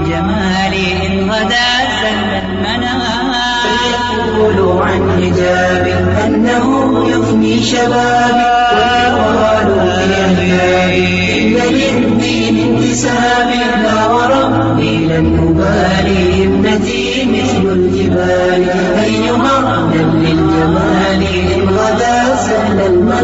للجمال إن غدا سل المنام فليقولوا عن حجابي أنه يفني شبابي ويقالوا في أحبابي إن للدين انتسابي لا وربي لن أبالي ابنتي مثل الجبال أيها أهلا للجمال إن غدا سهل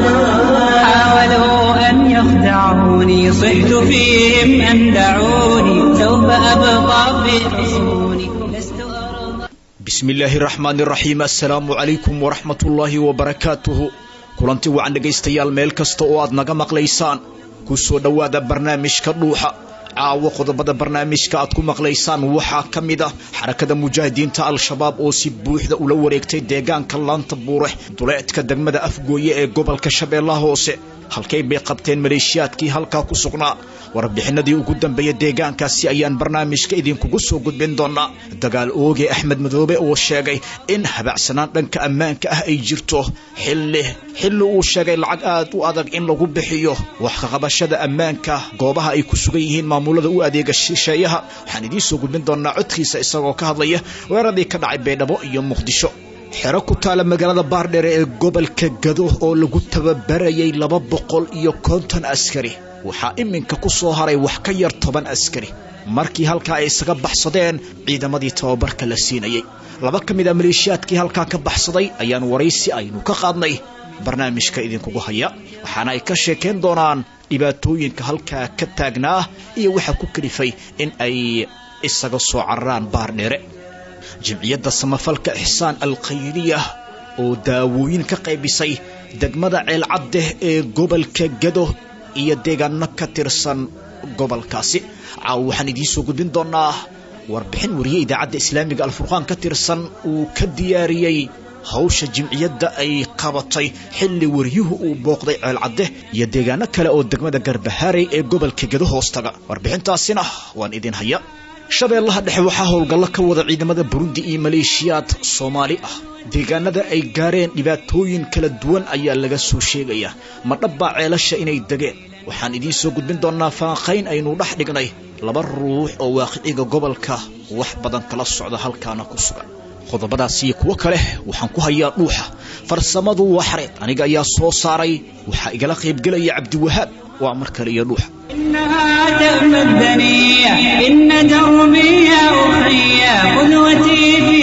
المنام حاولوا أن يخدعوني صحت فيهم أن دعوني سوف أبقى في حصوني لست أرضى bismi illaahi raxmaan iraxiim assalaamu calaykum waraxmat ullaahi wabarakaatuhu kulanti wacan dhegaystayaal meel kasta oo aad naga maqlaysaan ku soo dhowaada barnaamijka dhuuxa caawo qodobada barnaamijka aad ku maqlaysaan waxaa ka mid ah xarakada mujaahidiinta al-shabaab oo si buuxda ula wareegtay deegaanka laanta buure duleedka degmada afgooye ee gobolka shabeellaha hoose halkay bay qabteen maleeshiyaadkii halkaa ku sugnaa warbixinadii ugu dambeeya deegaankaasi ayaan barnaamijka idinkugu soo gudbin doonaa dagaal ooge axmed madoobe oo sheegay in habacsanaan dhanka ammaanka ah ay jirto xilli xilli uu sheegay lacag aad u adag in lagu bixiyo wax kaqabashada ammaanka goobaha ay ku sugan yihiin maamulada u adeega shisheeyaha waxaan idiin soo gudbin doonaa codkiisa isagoo ka hadlaya weeraradii ka dhacay baydhabo iyo muqdisho xero ku taala magaalada baardheere ee gobolka gado oo lagu tababarayay laba boqol iyo konton askari waxaa iminka ku soo haray wax ka yar toban askari markii halkaa ay isaga baxsadeen ciidamadii tababarka la siinayay laba ka mid a maleeshiyaadkii halkaa ka baxsaday ayaan waraysi aynu ka qaadnay barnaamijka idinkugu haya waxaana ay ka sheekayn doonaan dhibaatooyinka halkaa ka taagnaa iyo waxaa ku kalifay in ay isaga soo cararaan baardheere jimciyadda samafalka ixsaan alkhayriya oo daawooyin ka qaybisay degmada ceelcaddeh ee gobolka gado iyo deegaano ka tirsan gobolkaasi caaw waxaan idiin soo gudbin doonaa warbixin wariye idaacadda islaamiga alfurqaan ka tirsan uu ka diyaariyey hawsha jimciyadda ay qabatay xilli wariyuhu uu booqday ceelcaddeh iyo deegaano kale oo degmada garbahaarey ee gobolka gado hoostaga warbixintaasina waan idin haya shabeellaha dhexe waxaa howlgallo ka wada ciidamada burundi iyo maleeshiyaad soomaali ah deegaanada ay gaareen dhibaatooyin kala duwan ayaa laga soo sheegayaa ma dhabbaa ceelasha inay degeen waxaan idiin soo gudbin doonaa faanqayn aynu dhex dhignay laba ruux oo waaqiciga gobolka wax badan kala socda halkaana ku sugan qodobadaas iyo kuwo kale waxaan ku hayaa dhuuxa farsamadu waa xareed aniga ayaa soo saaray waxaa igala qaybgelaya cabdiwahaab waa mar kale iyo dhuuxa إنها تأمى الدنيا إن دربي يا أخي قدوتي في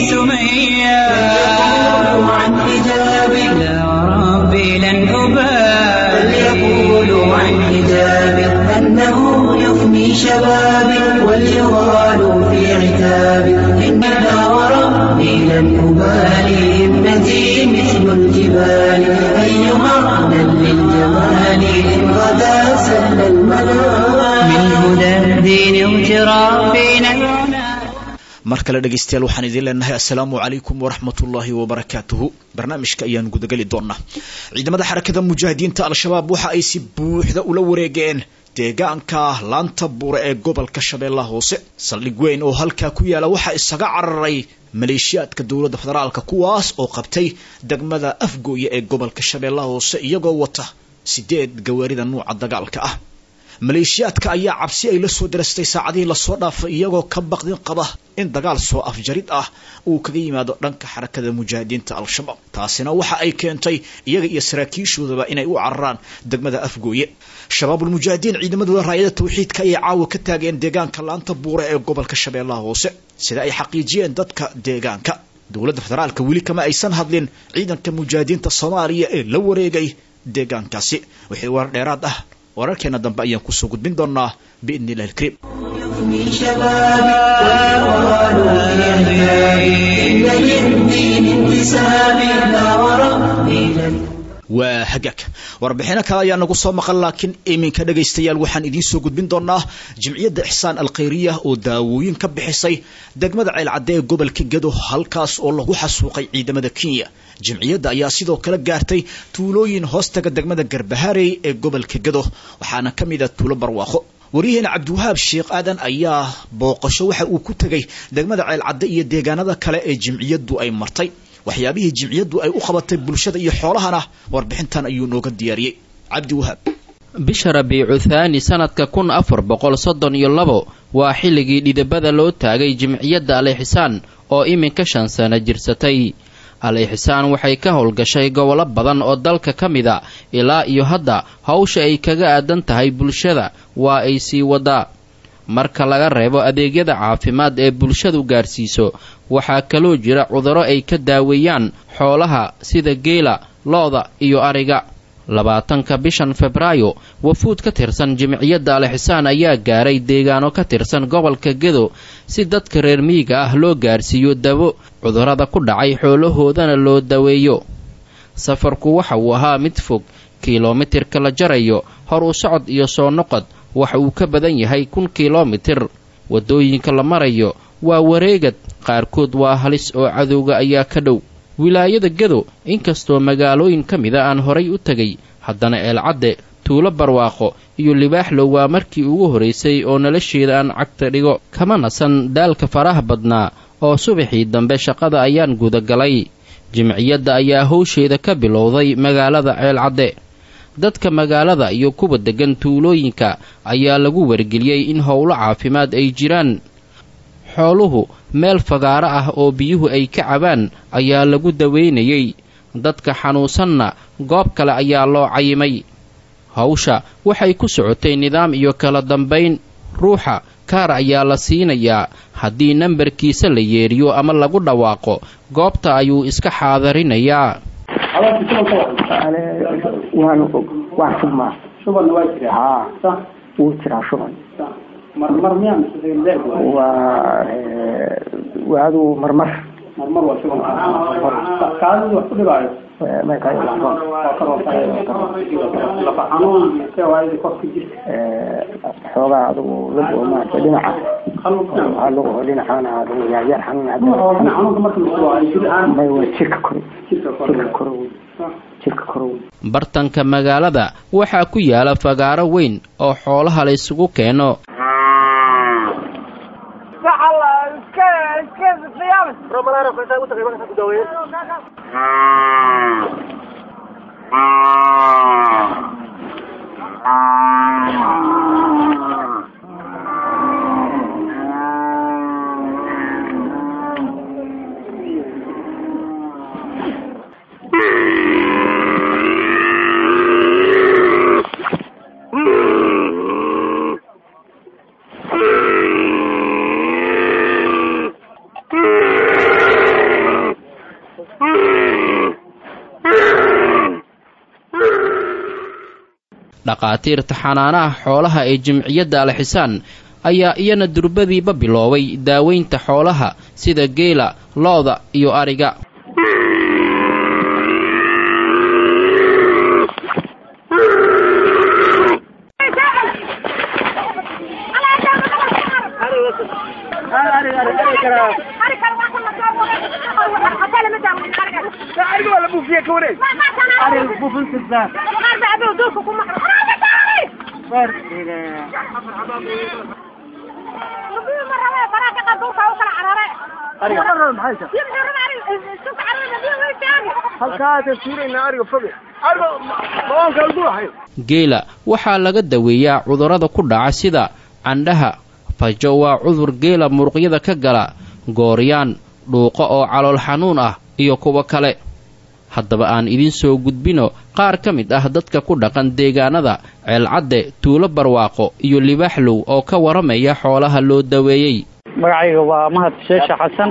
سمية فليقولوا عن حجابي لا وربي لن أبالي فليقولوا عن حجابي أنه يفني شبابي وليغالوا في عتابي إنها وربي لن أبالي ابنتي مثل الجبال أيها أهلا للجمال إن غدا سهل المنام من هدى الدين اغترافنا العنا mar kale dhegaystayaal waxaan idiin leenahay assalaamu calaykum waraxmatullaahi wabarakaatuhu barnaamijka ayaan gudageli doonaa ciidamada xarakada mujaahidiinta al-shabaab waxa ay si buuxda ula wareegeen deegaanka laanta buure ee gobolka shabeellaha hoose saldhig weyn oo halkaa ku yaala waxaa isaga cararay maleeshiyaadka dowladda federaalka kuwaas oo qabtay degmada afgooye ee gobolka shabeellaha hoose iyagoo wata sideed gawaarida nuuca dagaalka ah maleeshiyaadka ayaa cabsi ay la soo darastay saacadihii lasoo dhaafay iyagoo ka baqdin qaba in dagaal soo afjarid ah uu kaga yimaado dhanka xarakada mujaahidiinta al-shabaab taasina waxa ay keentay iyaga iyo saraakiishoodaba inay u cararaan degmada afgooye shabaabulmujaahidiin ciidamadooda raayada tawxiidka ayay caawa ka taageen deegaanka laanta buure ee gobolka shabeellaha hoose sida ay xaqiijiyeen dadka deegaanka dowladda federaalka weli kama aysan hadlin ciidanka mujaahidiinta soomaaliya ee la wareegay deegaankaasi wixii warar dheeraad ah wararkeena dambe ayaan kusoo gudbin doonaa biidni illahi alkariim يفني شبابي ويقالوا في أحبابي إن للدين انتسابي لا وربي لن waa hagaag warbixino kale ayaa nagu soo maqan laakiin iminka dhegaystayaal waxaan idiin soo gudbin doonaa jimciyadda ixsaan alkhayriya oo daawooyin ka bixisay degmada ceelcadde ee gobolka gado halkaas oo lagu xasuuqay ciidamada kenya jimciyadda ayaa sidoo kale gaartay tuulooyin hoostaga degmada garbaharey ee gobolka gado waxaana ka mid a tuulo barwaaqo waryaheena cabdiwahaab sheekh aadan ayaa booqasho waxa uu ku tegay degmada ceelcadde iyo deegaanada kale ee jimciyaddu ay martay waxyaabihii jimciyaddu ay u qabatay bulshada iyo xoolahana warbixintan ayuu nooga diyaariyey cabdi wahaab bisha rabiicu thaani sanadka kun afar boqol soddon iyo labo waa xilligii dhidibada loo taagay jimciyadda al-ixsaan oo iminka shan sano jirsatay al-ixsaan waxay ka howlgashay gobollo badan oo dalka ka mida ilaa iyo hadda hawsha ay kaga aadan tahay bulshada waa ay sii wadaa marka laga reebo adeegyada caafimaad ee bulshadu gaarsiiso waxaa kaloo jira cudurro ay ka daaweeyaan xoolaha sida geela lo-da iyo ariga labaatanka bishan febraayo wafuud ka tirsan jimciyadda al-ixsaan ayaa gaaray deegaano ka tirsan gobolka gedo si dadka reer miyiga ah loo gaarsiiyo dabo cudurrada ku dhacay xoolahoodana loo daweeyo safarku waxa uu ahaa mid fog kilomitirka la jarayo hor u socod iyo soo noqod waxa uu ka badan yahay kun kilomitir waddooyinka la marayo waa wareegad qaarkood waa halis oo cadowga ayaa ka dhow wilaayada gedo inkastoo magaalooyin ka mida aan horay u tegay haddana eelcadde tuulo barwaaqo iyo libaaxlow waa markii ugu horraysay oo nolosheeda aan cagta dhigo kama nasan daalka faraha badnaa oo subaxii dambe shaqada ayaan gudagalay jimciyadda ayaa howsheeda ka bilowday magaalada ceelcadde dadka magaalada iyo kuwa deggan tuulooyinka ayaa lagu wargeliyey in howlo caafimaad ay jiraan xooluhu meel fagaaro ah oo biyuhu ay ka cabaan ayaa lagu daweynayey dadka xanuunsanna goob kale ayaa loo cayimay hawsha waxay ku socotay nidaam iyo kala dambayn ruuxa kaar ayaa la siinayaa haddii nambarkiisa la yeeriyo ama lagu dhawaaqo goobta ayuu iska xaadarinayaa waa aduu marmar xoogaa adugu lug oo maarata dhinaca lug oo dhinacana adugu yaryar xanuun may waa jirka kore jirka kore jirka kore bartanka magaalada waxaa ku yaala fagaaro weyn oo xoolaha la isugu keeno dhaqaatiirta xanaanaha xoolaha ee jimciyadda alxisaan ayaa iyana durbadiiba biloobay daaweynta xoolaha sida geela lo-da iyo ariga geela waxaa laga daweeyaa cudurrada ku dhaca sida candhaha fajo waa cudur geela muruqyada ka gala gooryaan dhuuqo oo calool xanuun ah iyo kuwo kale haddaba aan idiin soo gudbino qaar ka mid ah dadka ku dhaqan deegaanada ceelcadde tuulo barwaaqo iyo libaaxlow oo ka waramaya xoolaha loo daweeyey magacayga waa mahad sheesha xasan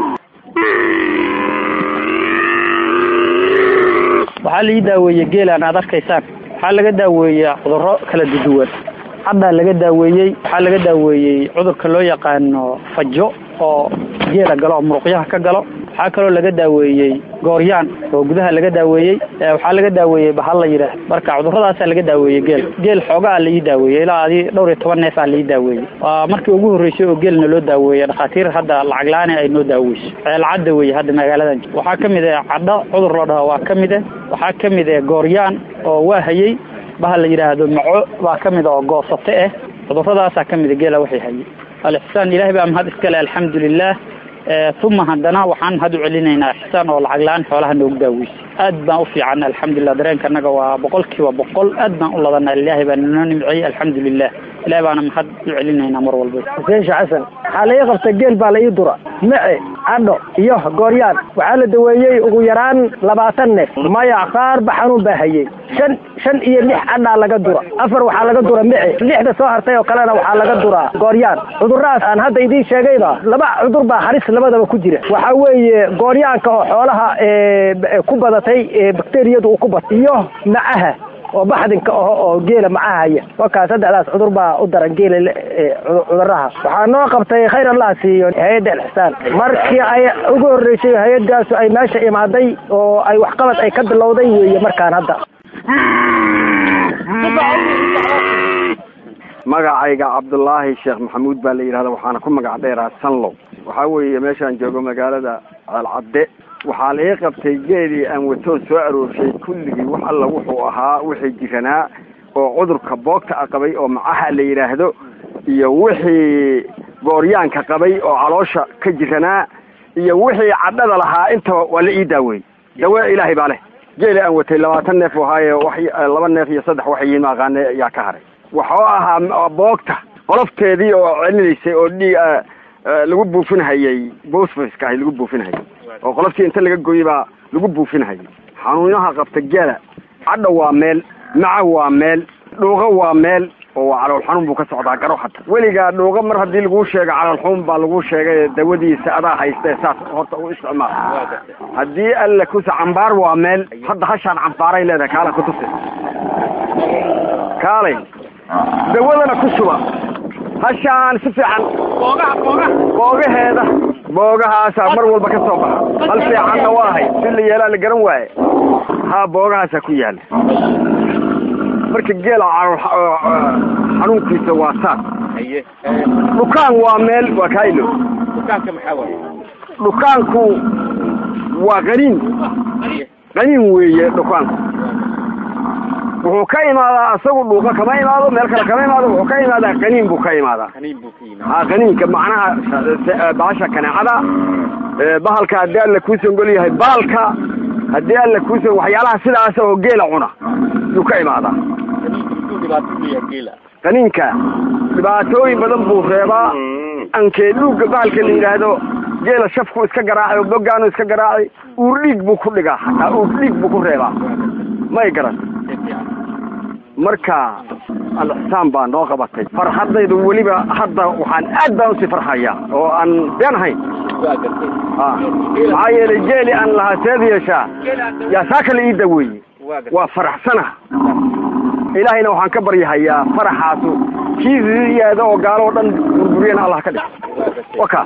waxaa laii daaweeyey geelaan aad arkaysaan waxaa laga daaweeyaa cudurro kala duduwan haddaa laga daaweeyey waxaa laga daaweeyey cudurka loo yaqaano fajo oo geela galo oo muruqyaha ka galo waxaa kaloo laga daaweeyey gooryaan oo gudaha laga daaweeyey waxaa laga daaweeyey bahal la yidhaah marka cudurradaasaa laga daaweeyey geel geel xoogaa laii daaweeyey ilaa adi dhowr iyo toban neef aa laii daaweeyey waa markii ugu horreysay oo geelna loo daaweeyey dhakhaatiir hadda lacag la-aani ay noo daaweyso ceelcadda weeye hadda magaaladan waxaa ka mid ah cadho cudur la dhaho waa ka mid ah waxaa ka mid ah gooryaan oo waa hayey bahal la yidhaahdo maco baa ka mid a oo goosate ah cudurradaasaa ka mida geela waxay hayey alixsaan ilaahay baa mahad iskale alxamdulilaah uma haddana waxaan had u celinaynaa ixsaan oo lacag la-aan xoolaha noogu daaweysay aad baan u fiicanna alxamdulilah dareenka annaga waa boqol kiiba boqol aad baan u ladanaa ilaahay baa noo nimciyey alxamdulilah ilahay baana mahad u celinaynaa mar walba xuseen sheekh xasan waxaa la ii qabta geel baa la ii dura mice cadho iyo gooryaan waxaa la daweeyey ugu yaraan labaatan neef maya qaarba xanuun baa hayey shan shan iyo lix cadhaa laga dura afar waxaa laga dura mice lixda soo hartay oo kalena waxaa laga duraa gooryaan cuduradaas aan hadda idiin sheegayba laba cudur baa halis labadaba ku jira waxaa weeye gooryaanka oo xoolaha ku badatay bakteriyadu uu ku bat iyo macaha oo baxdinka aho oo geela macahaya wakaa saddexdaas cudur baa u daran geela cuduraha waxaa noo qabtay khayr allah siiyo hay-adda alxisaan markii ay ugu horreysay hay-adaasu ay meesha imaaday oo ay waxqabad ay ka bilowday weeye markaan hadda magacayga cabdulaahi sheekh maxamuud baa la yidhahda waxaana ku magac dheeraa sanlow waxaa weeye meeshaan joogo magaalada ceelcadde waxaa la ii qabtay geelii aan watoon soo aroorshay kulligii wax alla wuxuu ahaa wixii jiranaa oo cudurka boogta a qabay oo macaha la yidhaahdo iyo wixii gooryaanka qabay oo caloosha ka jiranaa iyo wixii cadhada lahaa intaba waa la ii daaweeyey dawe ilaahay baa leh geeli aan watay labaatan neef u ahaaye wax laba neef iyo saddex waxyiin ma aqaane yaa ka haray waxuu ahaa boogta qolofteedii oo celinaysay oo dhii lagu buufinhayay bosfaska ahay lagu buufinhayay oo qoloftii inta laga gooyey baa lagu buufinhayay xanuunaha qabta geela cadha waa meel maca waa meel dhuuqa waa meel oo calool xanuun buu ka socdaa garo hadda weligaa dhuuqa mar haddii laguu sheego calool xanuun baa lagu sheegay dawadiisa adaa haystee saas horta u isticmaal haddii alla kusa cambaar waa meel hadda hashaan cambaaray leedahay kaala kutusi kaalay dawadana ku shuba hashaan si fiican boogaheeda boogahaasaa mar walba ka soo baxa hal fiicanna waa ahay si la yeelaa la garan waaye haa boogahaasaa ku yaala marka geela xanuunkiisa waa saas dhukaan waa meel waa kailo dhukaanku waa qaniin qaniin weeye dhukaanku wuxuu ka imaadaa isagu dhuuqa kama imaado meel kale kama imaado wuxuu ka imaadaa qaniin buu ka imaadaa ha qaniinka macnaha bahasha kaneecada bahalka haddii alla kuusan gol yahay baalka haddii alla kuusan waxyaalaha sidaas oo geela cuna yuu ka imaadaa qaniinka dhibaatooyin badan buu reebaa ankee dhuugga bahalka la yidhaahdo geela shafku iska garaacay oo bogaanu iska garaacay uur dhiig buu ku dhigaa hataa uur dhiig buu ku reebaa may garan marka alixsaan baa noo qabatay farxadaydu weliba hadda waxaan aad baan usii farxayaa oo aan been ahayn maxaa yeelay geeli aan lahaa seed yeeshaa yaa saa kale ii daweeyey waa faraxsana ilaahayna waxaan ka baryahayaa faraxaasu kii ziyaada oo gaalo oo dhan burburiyana allah ka dhig waka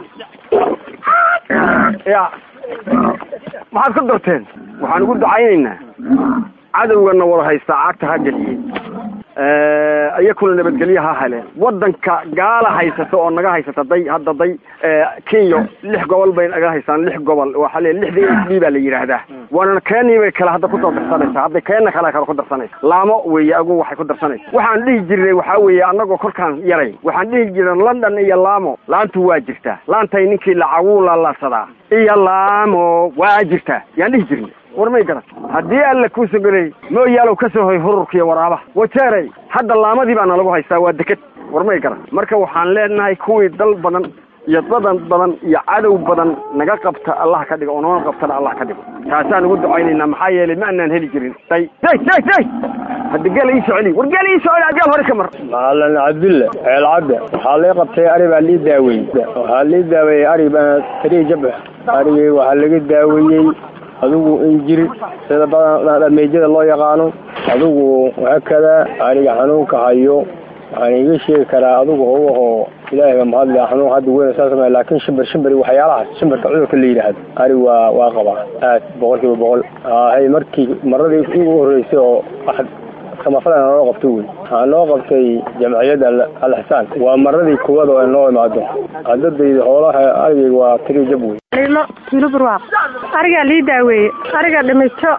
ya maxaad ku darteen waxaan ugu ducaynaynaa cadowgana wada haystaa cagta ha geliyey iyakuna nabadgelyo ha heleen wadanka gaala haysata oo naga haysata day hadda day kenya lix gobol bay naga haystaan lix gobol waxaa le lixda h d baa la yidhaahdaa waana kenya bay kale hadda kusoo darsanaysaa hadda keena kale kale ku darsanaysa laamo weeye agu waxay ku darsanaysa waxaan dhihi jirnay waxaa weeye anagoo kolkaan yaray waxaan dhihi jirnay london iyo laamo laantu waa jirtaa laantay ninkii lacaguu lalaadsadaa iyo laamo waa jirtaa yaan dhihi jirnay war may garan haddii alla kuusa golay mooyaalow ka soo hoy hururkiiyo waraabaha wajeeray hadda laamadii baana lagu haystaa waa deked war may garan marka waxaan leenahay kuwii dal badan iyo dadan badan iyo cadow badan naga qabta allah ka dhigo oo noona qabtana allah ka dhigo taasaan ugu ducaynaynaa maxaa yeelay ma anaan heli jirin day day day day hadda geela ii soceli war geela ii soceli geel hore ka mar maalan cabdille ceel cabde waxaa lii qabtay ari baa lii daaweeyey waxaa lii daaweeyey ari baa tarii jab arigii waxaa laga daaweeyey adigu injir sida badan dhameejada loo yaqaano adigu hakada ariga xanuunka hayo waxaan iga sheegi karaa adigu howahoo ilaahay baa mahadle xanuun hadda weyn saa samey laakiin shimbir shimbir waxyaalahaas shimbirka cudurka la yidhaahdo ari waa waa qabaa aad boqol kiiba boqol hay markii maradii ugu horreysay oo samafalana noo qabtay wey waxaa noo qabtay jamciyadda alixsaan waa maradii kuwad oo noo imaado hadadayda hoolaha arigayga waa tiri jab wey limo kilo barwaaq arigaa lii daaweeye ariga dhimijo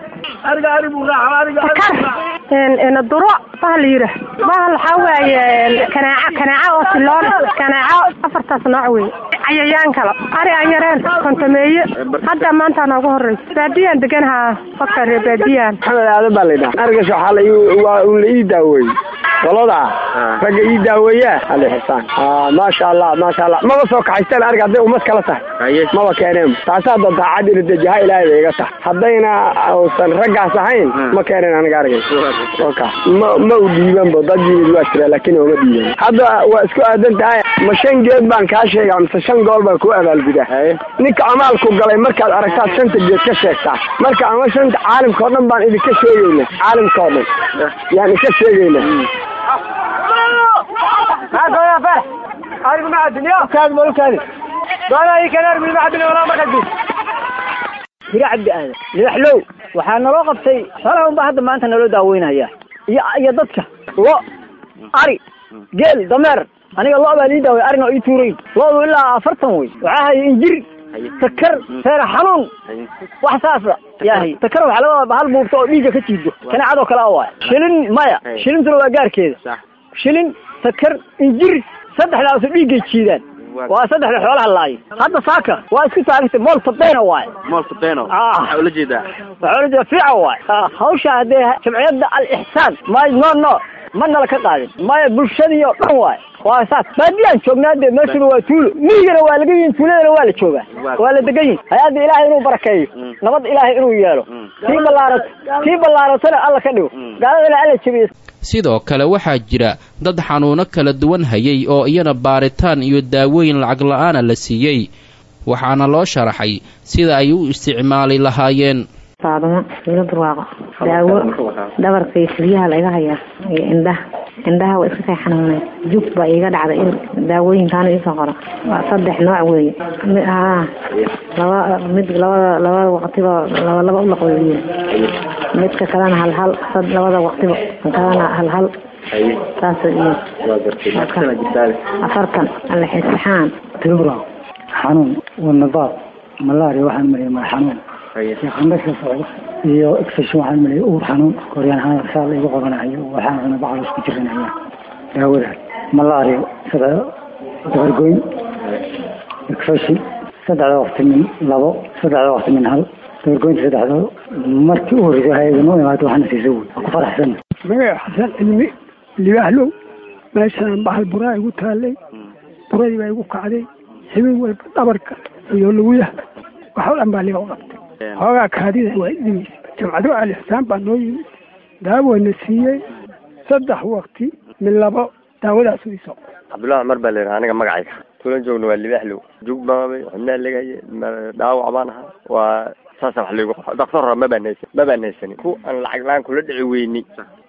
sakar duro bahal yira bahal waxaa waaye kanaaco kanaaco oo siloon kanaaco afartaas nooc wey cayayaan kale ari aan yareen kontameeye hadda maanta noogu horreysa baadiyaan deganahaa qofka reer baadiyaan maxamed aadan baa laydhaha arigas waxaa la waa un la ii daaweeyey qolada ragga ii daaweeyaa ali xisaan maasha allah maasha allah maba soo kaxaysteen ariga hadday ummad kala tahay maba keeneen taasaa doonta cad ina dejaha ilaahay bay iga tahay haddayna uusan raggaas ahayn ma keeneen aniga arigay oka ma ma u dhiibanbo dad yimid waa jira laakiin ooma dhiiban hadda waa isku aadan tahay ma shan geed baan kaa sheegaa mise shan gool baan ku abaalgudaa ninka amaalku galay markaad aragtaad shanta geed ka sheegtaa marka ama shanta caalimka o dhan baan idinka sheegayna caalimka o dhan yaan idinka sheegayna hire cabdi aadan libaxlow waxaa naloo qabtay xoolaha unbaa hadda maanta naloo daaweynaya iyo iyo dadka lo ari geel dameer aniga lo baa lii daaway arina ii tuurayn loodu ilaa afartan wey waxaa haya injir takar feer xanuun wax saasa yahay takar waxaa laga wadaa hal buurto oo dhiigga ka jiido kaneecadoo kale a waay shilin maya shilintuna waa gaarkeeda shilin takar injir saddexdaasu dhiiggay jiidaan waa saddexda xoolaha laayo hadda saaka waa isku taagtay moolta beena waaye moolta beeno waxaa ula jeedaa waxaa ula jeeda fiica waaye hawsha haddee jamciyadda al-ixsaan may no no ma nala ka qaadin maya bulshadii oo dhan waaye waa saas baadiyaan joognaa dee meeshuna waa tuulo miyigana waa laga yihin tuuladana waa la joogaa waa la degan yihin hay-adda ilaahay inuu barakeeyo nabad ilaahay inuu yeelo kii ballaarat kii ballaaratana alla ka dhigo gaaladana alla jebiyo sidoo kale waxaa jira dad xanuuno kala duwan hayay oo iyana baaritaan iyo daawooyin lacag la-aana la siiyey waxaana loo sharaxay sida ay u isticmaali lahaayeen faadumo ilo barwaaqo daawo dhabarka iyo xilyaha laiga hayaa iyo indhaha indhaha waa iska kay xanuunay jug baa iiga dhacday in daawooyinkaana iisoo qora waa saddex nooc weeye haa laba mid labada labada waqtiba laba laba u laqoyiin midka kalena hal hal labada waqtiba kalena hal hal saas iyo afartan alxisxaan tibra xanuun wanadaad malaria waxaan mariya madax xanuun qandhasha socdo iyo exfection waxaan mariya uur xanuun koryaan xanuun saa la igu qabanayo waxaan cuna bacal isku jirinaya daawada malaria sida dabargoyn exfection saddexda waqti min labo saddexda waqti min hal dabargoynta saddexda markii u horreysay hay-ada noo imaado waxaana siisa wey ku faraxsan magaca xasan cilmi libaaxlow meeshaan bahal buraa igu taallay buradii baa igu kacday xibin walba dhabarka iyo luguyaha waxoo dhan baa liga u qabtay hoogaa kaadida waa dhimaysa jamcado alixsaan baa noo yimid daawona siiyey saddex waqti min labo daawadaas iso cabdullahi cumar baa layidhaha aniga magacayga tuulan joogna waa libaaxlow jug baabay xubnaha legaye dhaawac baan ahaa waa saasa wax laygu daktar hore ma baan haysan ma baan haysanin ku aan lacag la-aan kula dhici weyni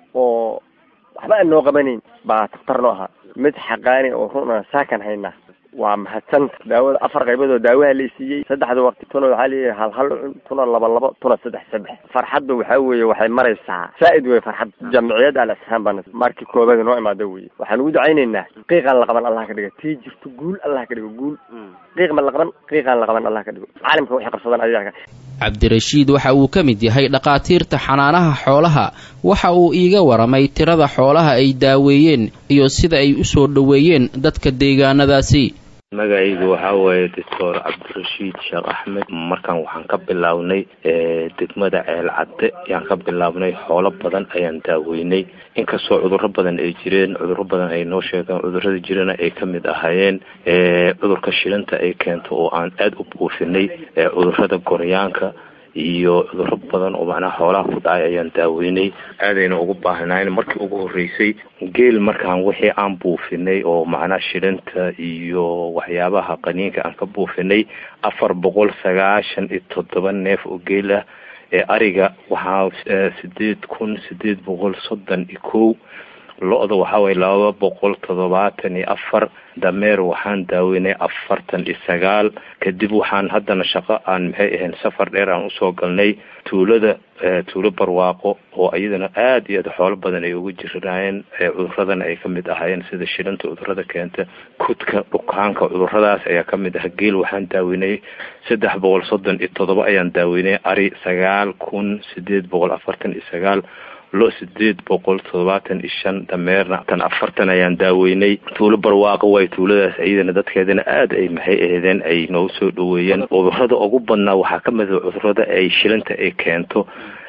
oo waxba aan noo qabanayn baa daktar noo ahaa mid xaqaani oo runa saakan haynaa waa mahadsanta daawada afar qaybood oo daawaha la siiyey saddexda waqti tuna waxaa leeyahay hal hal cun tuna laba labo tuna saddex saddex farxadda waxaa weeye waxay maraysaa saa'id wey farxad jamciyadda al isxaan baan markii koobaad noo imaada weye waxaan ugu ducaynaynaa qiiqaan la qaban allah ka dhigo tii jirto guul allah ka dhigo guul qiiq ma la qaban qiiqaan la qaban allah ka dhigo caalamka waxay qabsadaan ayaga cabdirashiid waxa uu ka mid yahay dhakhaatiirta xanaanaha xoolaha waxa uu iiga waramay tirada xoolaha ay daaweeyeen iyo sida ay u soo dhoweeyeen dadka deegaanadaasi magacaygu waxaa waaye doctor cabdirashiid sheekh axmed markaan waxaan ka bilownay degmada ceel cadde ayaan ka bilownay xoolo badan ayaan daaweynay inkastoo cudurro badan ay jireen cudurro badan ay noo sheegeen cudurrada jirana ay ka mid ahaayeen cudurka shilinta ay keento oo aan aada u buufinay cudurrada goryaanka iyo cudurro badan oo macnaha xoolaha ku dhacay ayaan daaweynay aadayna ugu baahnayn markii ugu horreysay geel markaan wixii aan buufinay oo macnaha shilinta iyo waxyaabaha qaniinka aan ka buufinay afar boqol sagaashan iyo toddoba neef oo geel ah ee ariga waxaa sideed kun sideed boqol soddon iyo kow lo-da waxaa waye laba boqol toddobaatan iyo afar dameer waxaan daaweynay afartan iyo sagaal kadib waxaan haddana shaqo aan maxay ahayn safar dheer aan usoo galnay tuulada tuulo barwaaqo oo iyadana aada iyo aad xoolo badan ay uga jiranaayeen cuduradana ay kamid ahaayeen sida shilanta cudurada keenta kudka dhukaanka cuduradaas ayaa kamid ah geel waxaan daaweynay saddex boqol soddon iyo toddoba ayaan daaweynay ari sagaal kun sideed boqol afartan iyo sagaal lo sideed boqol toddobaatan iyo shan dameerna tan afartan ayaan daaweynay tuulo barwaaqo way tuuladaas iyadana dadkeedana aada ay maxay aheedeen ay noogu soo dhaweeyeen cudurada ugu badnaa waxaa ka mid a cudurada ay shilanta ay keento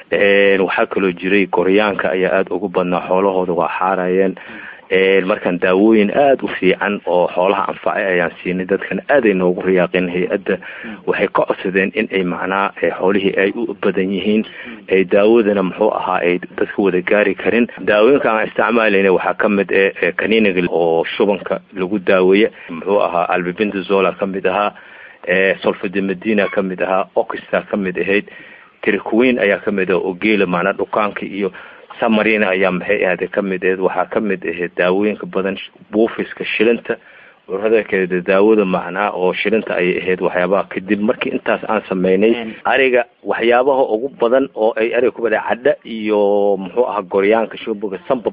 waxaa kaloo jiray goryaanka ayaa aada ugu badnaa xoolahooda waa xaarayeen markaan daawooyin aada u fiican oo xoolaha anfacay ayaan siinay dadkana aaday noogu riyaaqeen hay-adda waxay ka codsadeen in ay macnaa xoolihii ay u badan yihiin ay daawadana muxuu ahaa ay dadka wada gaari karin daawooyinka aan isticmaalayna waxaa ka mid e kaniniga oo shubanka lagu daaweeye muxuu ahaa albibindazola ka mid ahaa solfademedina ka mid ahaa oxta ka mid ahayd trikuweyn ayaa ka mid ah oo geela macnaa dhukaanka iyo samarina ayaa maxay ahde ka mid aheyd waxaa ka mid ahayd daawooyinka badan buufiska shilinta cudurada kale daawada macnaa oo shilinta ayay ahayd waxyaabaha kadib markii intaas aan sameynay ariga waxyaabaha ugu badan oo ay ariga ku bada cadha iyo muxuu ahaa goryaanka shubuga sambab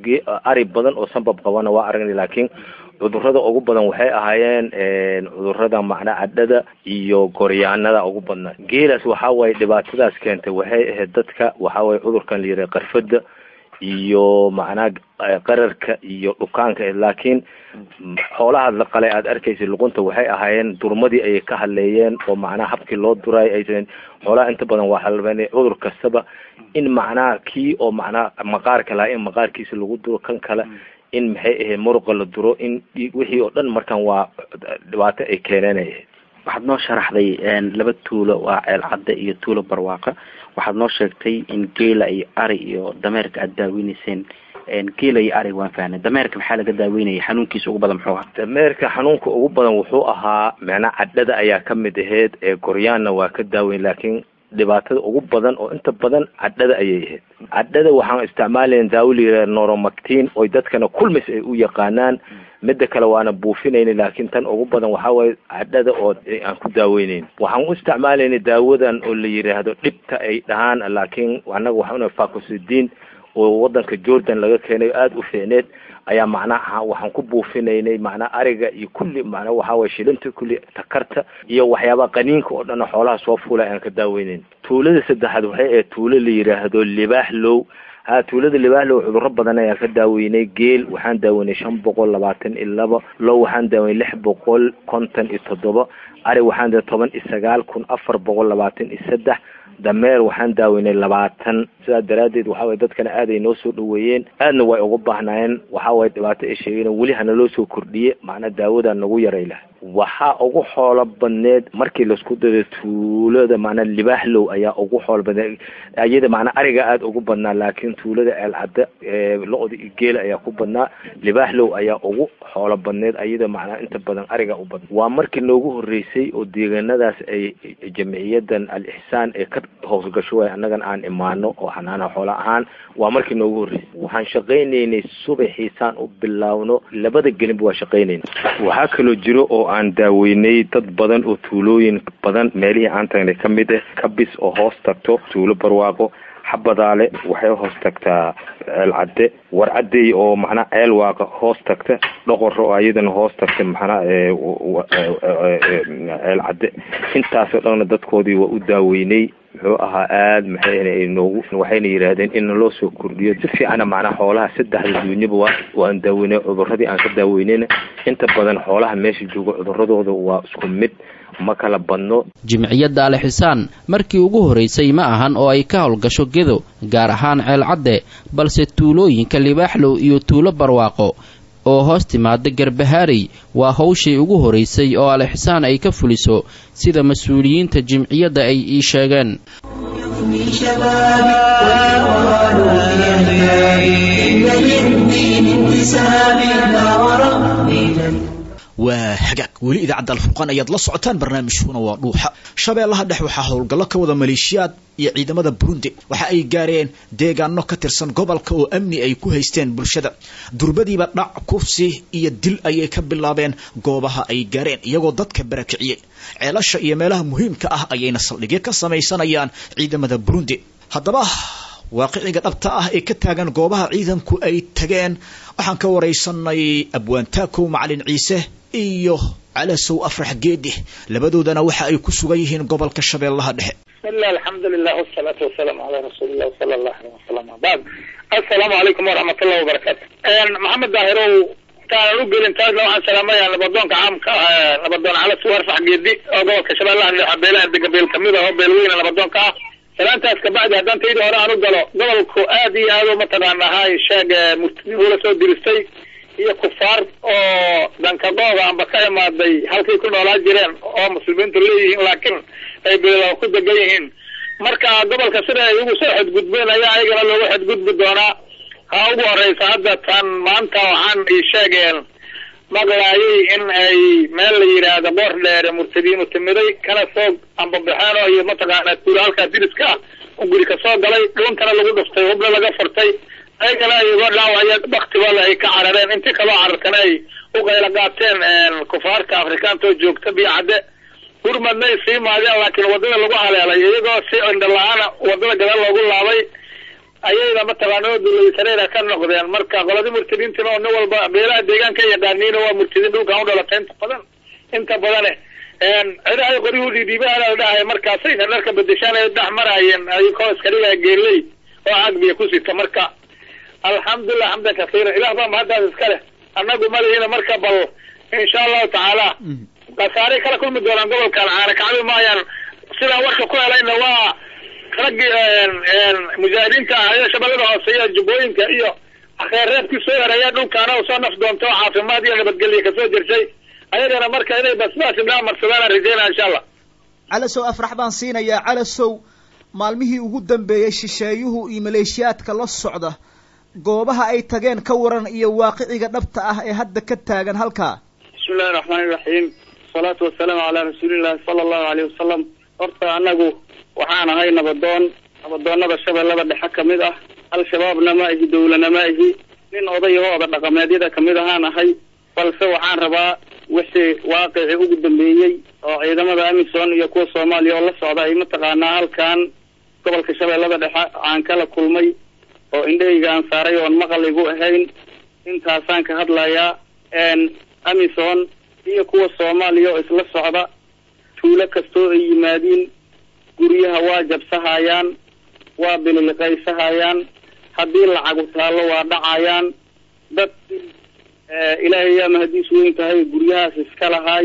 ari badan oo sambab qabana waa aragnay laakiin cudurada ugu badan waxay ahaayeen cudurada macnaa cadhada iyo goryaanada ugu badnaa geelaas waxaa waaye dhibaatadaas keentay waxay ahayd dadka waxaa waye cudurkan la yidhaha qarfada iyo macnaa qararka iyo dhukaanka laakiin xoolaha la qalay aada arkaysa luqunta waxay ahaayeen durmadii ayay ka hadleeyeen oo macnaha habkii loo duray aysan xoolaha inta badan waa halbeen cudur kastaba in macnaha kii oo macnaha maqaarka lahaa in maqaarkiisa lagu duro kan kale in maxay ahayd muruqa la duro in wixii oo dhan markan waa dhibaato ay keeneenay waxaad noo sharaxday laba tuulo waa ceel cadde iyo tuulo barwaaqa waxaad noo sheegtay in geela iyo ari iyo dameerka aada daaweyneyseen geela iyo arig waan fahnay dameerka maxaa laga daaweynayay xanuunkiisa ugu badan muxuu ahaa dameerka xanuunka ugu badan wuxuu ahaa macnaa cadhada ayaa ka mid ahayd ee goryaanna waa ka daaweyn laakiin dhibaatada ugu badan oo inta badan cadhada ayay ahayd cadhada waxaan isticmaalayn daawo la yidhaha noromactin oy dadkana kulmis ay u yaqaanaan midda kale waana buufinayna laakiin tan ugu badan waxaa waaye cadhada oo aan ku daaweyneyn waxaan u isticmaalayna daawadan oo la yidhaahdo dhibta ay dhahaan laakiin annaga waxauna facosidin oo wadanka jordan laga keenay aada u fiicneed ayaa macnaha waxaan ku buufinaynay macnaa ariga iyo kulli macnaa waxaa waye shilinta kulli takarta iyo waxyaabaha qaniinka oo dhan xoolaha soo fuulay aan ka daaweyneyn tuulada saddexaad waxay ahayd tuulo la yidhaahdo libaax low ha tuulada libaaxlow cudurro badan ayaan ka daaweynay geel waxaan daaweynay shan boqol labaatan iyo laba low waxaan daaweynay lix boqol konton iyo toddoba ari waxaan da toban iyo sagaal kun afar boqol labaatan iyo saddex dameer waxaan daaweynay labaatan sidaa daraaddeed waxaa waye dadkana aad ay noo soo dhaweeyeen aadna way uga baahnaayeen waxaa waye dhibaato ay sheegeen weli hana loo soo kordhiye macnaa daawadaa nagu yaray lah waxaa ugu xoolo badneed markii laisku dado tuulada macnaa libaaxlow ayaa ugu xoolo badneed iyada macnaa ariga aada ugu badnaa laakiin tuulada ceelcadda lo-da iyo geela ayaa ku badnaa libaaxlow ayaa ugu xoolo badneed iyada macnaa inta badan ariga u badna waa markii noogu horreysay oo deegaanadaas ay jamciyadan al-ixsaan ee ka hoosgasho waay annagan aan imaano oo xanaana xoola ahaan waa markii noogu horreysay waxaan shaqaynaynay subaxiisaan u bilaawno labada gelinba waa shaqaynayna waxaa kaloo jiro oo aan daaweynay dad badan oo tuulooyin badan meelihii aan tagnay ka mid ah kabis oo hoos tagto tuulo barwaaqo xabadaale waxay hoos tagtaa ceel cadde warcaddey oo macnaa ceel waaqa hoos tagta dhoqor oo ayadana hoos tagta macnaa ceel cadde intaasoo dhanna dadkoodii waa u daaweynay muxuu ahaa aada maxay noogu waxayna yidhaahdeen in naloo soo kordhiyo si fiicana macnaa xoolaha saddexda duunyaba waa waan daaweynay cuduradii aan ka daaweynayna inta badan xoolaha meesha jooga cuduradooda waa isku mid ma kala badno jimciyadda alixisaan markii ugu horraysay ma ahan oo ay ka howlgasho gedo gaar ahaan ceelcadde balse tuulooyinka libaaxlow iyo tuulo barwaaqo oo hoos timaada garbahaarey waa hawshay ugu horaysay oo alixsaan ay ka fuliso sida mas-uuliyiinta jimciyadda ay ii sheegeen waa hagaag weli idaacadda alfurqaan ayaad la socotaan barnaamijkuna waa dhuuxa shabeellaha dhex waxaa howlgallo ka wada maleeshiyaad iyo ciidamada burundi waxa ay gaareen deegaano ka tirsan gobolka oo amni ay ku haysteen bulshada durbadiiba dhac kufsi iyo dil ayay ka bilaabeen goobaha ay gaareen iyagoo dadka barakiciyey ceelasha iyo meelaha muhiimka ah ayayna saldhigyo ka samaysanayaan ciidamada burundi haddaba waaqiciga dhabta ah ee ka taagan goobaha ciidanku ay tageen waxaan ka waraysanay abwaantaakow macalin ciise iyo calasow afrax geedi labadoodana waxa ay ku sugan yihiin gobolka shabeellaha dhexe بسم الله الحمد لله والصلاة والسلام على رسول الله صلى الله عليه وسلم بعد السلام عليكم ورحمة الله وبركاته محمد داهرو كان ugelin intaas waxaan salaamaya nabadoonka caamka ah nabadoon cala suwar fax geedi oo gobolka shabeellaha dhexe beelaha dega beel kamid ah oo beelweyne nabadoonka ah salaantaas kabacdi haddaan taydii hore aan u galo gobolku aad iyo aad u mataqaana ahay sheeg murtidii ula soo diristay iyo kufaar oo dankadooda amba ka imaaday halkay ku noolaa jireen oo muslimiintu leeyihiin laakiin ay beela ku degan yihiin marka gobolka sida ay ugu soo xadgudbeen ayaa ayagana loogu xadgudbi doonaa ha ugu horeysa hadda tan maanta waxaan ii sheegeen maqlaayay in ay meel la yidhaahdo boor dheere murtadiinu timiday kana soo ambabaxeen oo iyo mataqaana tuulo halkaa diriska ah un guri ka soo galay dhuuntana lagu dhuftay hubna laga furtay ayagana iyagoo dhaawaya baktigola ay ka carareen intii kaloo carartana ay u qayla qaateen kufaarta afrikaanta oo joogta biyo cadde gurmadna ay sii maadeen laakiin wadada lagu haleelay iyagoo si indho la-aana wadada gadaal loogu laabay ayayna mataqaana oo dulaysareera ka noqdeen marka qoladii murtadiintina oo nin walba beelaha deegaanka yaqaaniin waa murtadiin dhulkan u dhalatay inta badan inta badane cidahay qoryuhu dhiidhiibaha la dhahay markaasayna dharka bedeshaan ay dhex maraayeen ayagoo iska dhigaa geeley oo cagbiya ku sita marka alxamdulilah xamdan kasiira ilah baa mahaddaas iska leh annagu malihina marka bal insha allahu tacaala khasaaray kala kulmi doonaan gobolkan caana kacbi maayaan sidaan warka ku helayna waa raggii mujaahidiinta ah ee shabeellada hoose iyo jubbooyinka iyo akheerreebkii soo hereeya dhulkaana u soo naf doonto oo caafimaad iyo nabadgelya kasoo jirsay ayagana marka inay basbaas indhaa marsadaan rajeynaa insha allah calasow afrax baan siinayaa calasow maalmihii ugu dambeeyey shisheeyuhu iyo maleeshiyaadka la socda goobaha ay tageen ka waran iyo waaqiciga dhabta ah ee hadda ka taagan halkaa bismi illahi raxmaani iraxiim wasalaatu wasalaamu calaa rasuulillahi sala allahu aleyhi wasalam horta anagu waxaan ahay nabadoon nabadoonada shabeellada dhexe kamid ah al-shabaabna ma ihi dawlana ma ihi nin odayahooda dhaqameedyada kamid ahaan ahay balse waxaan rabaa wixii waaqicii ugu dambeeyey oo ciidamada amisom iyo kuwa soomaaliya oo la socda ay mataqaanaa halkan gobolka shabeellada dhexe aan kala kulmay oo indhahayga aan saaray oon maqal igu ahayn intaasaan ka hadlayaa amison iyo kuwa soomaaliya oo isla socda tuulo kastoo ay yimaadiin guryaha waa jabsahayaan waa bililiqaysahayaan haddii lacagu taallo waa dhacayaan dad ilaahay yaa mahadiis weyn tahay guryahaas iska lahay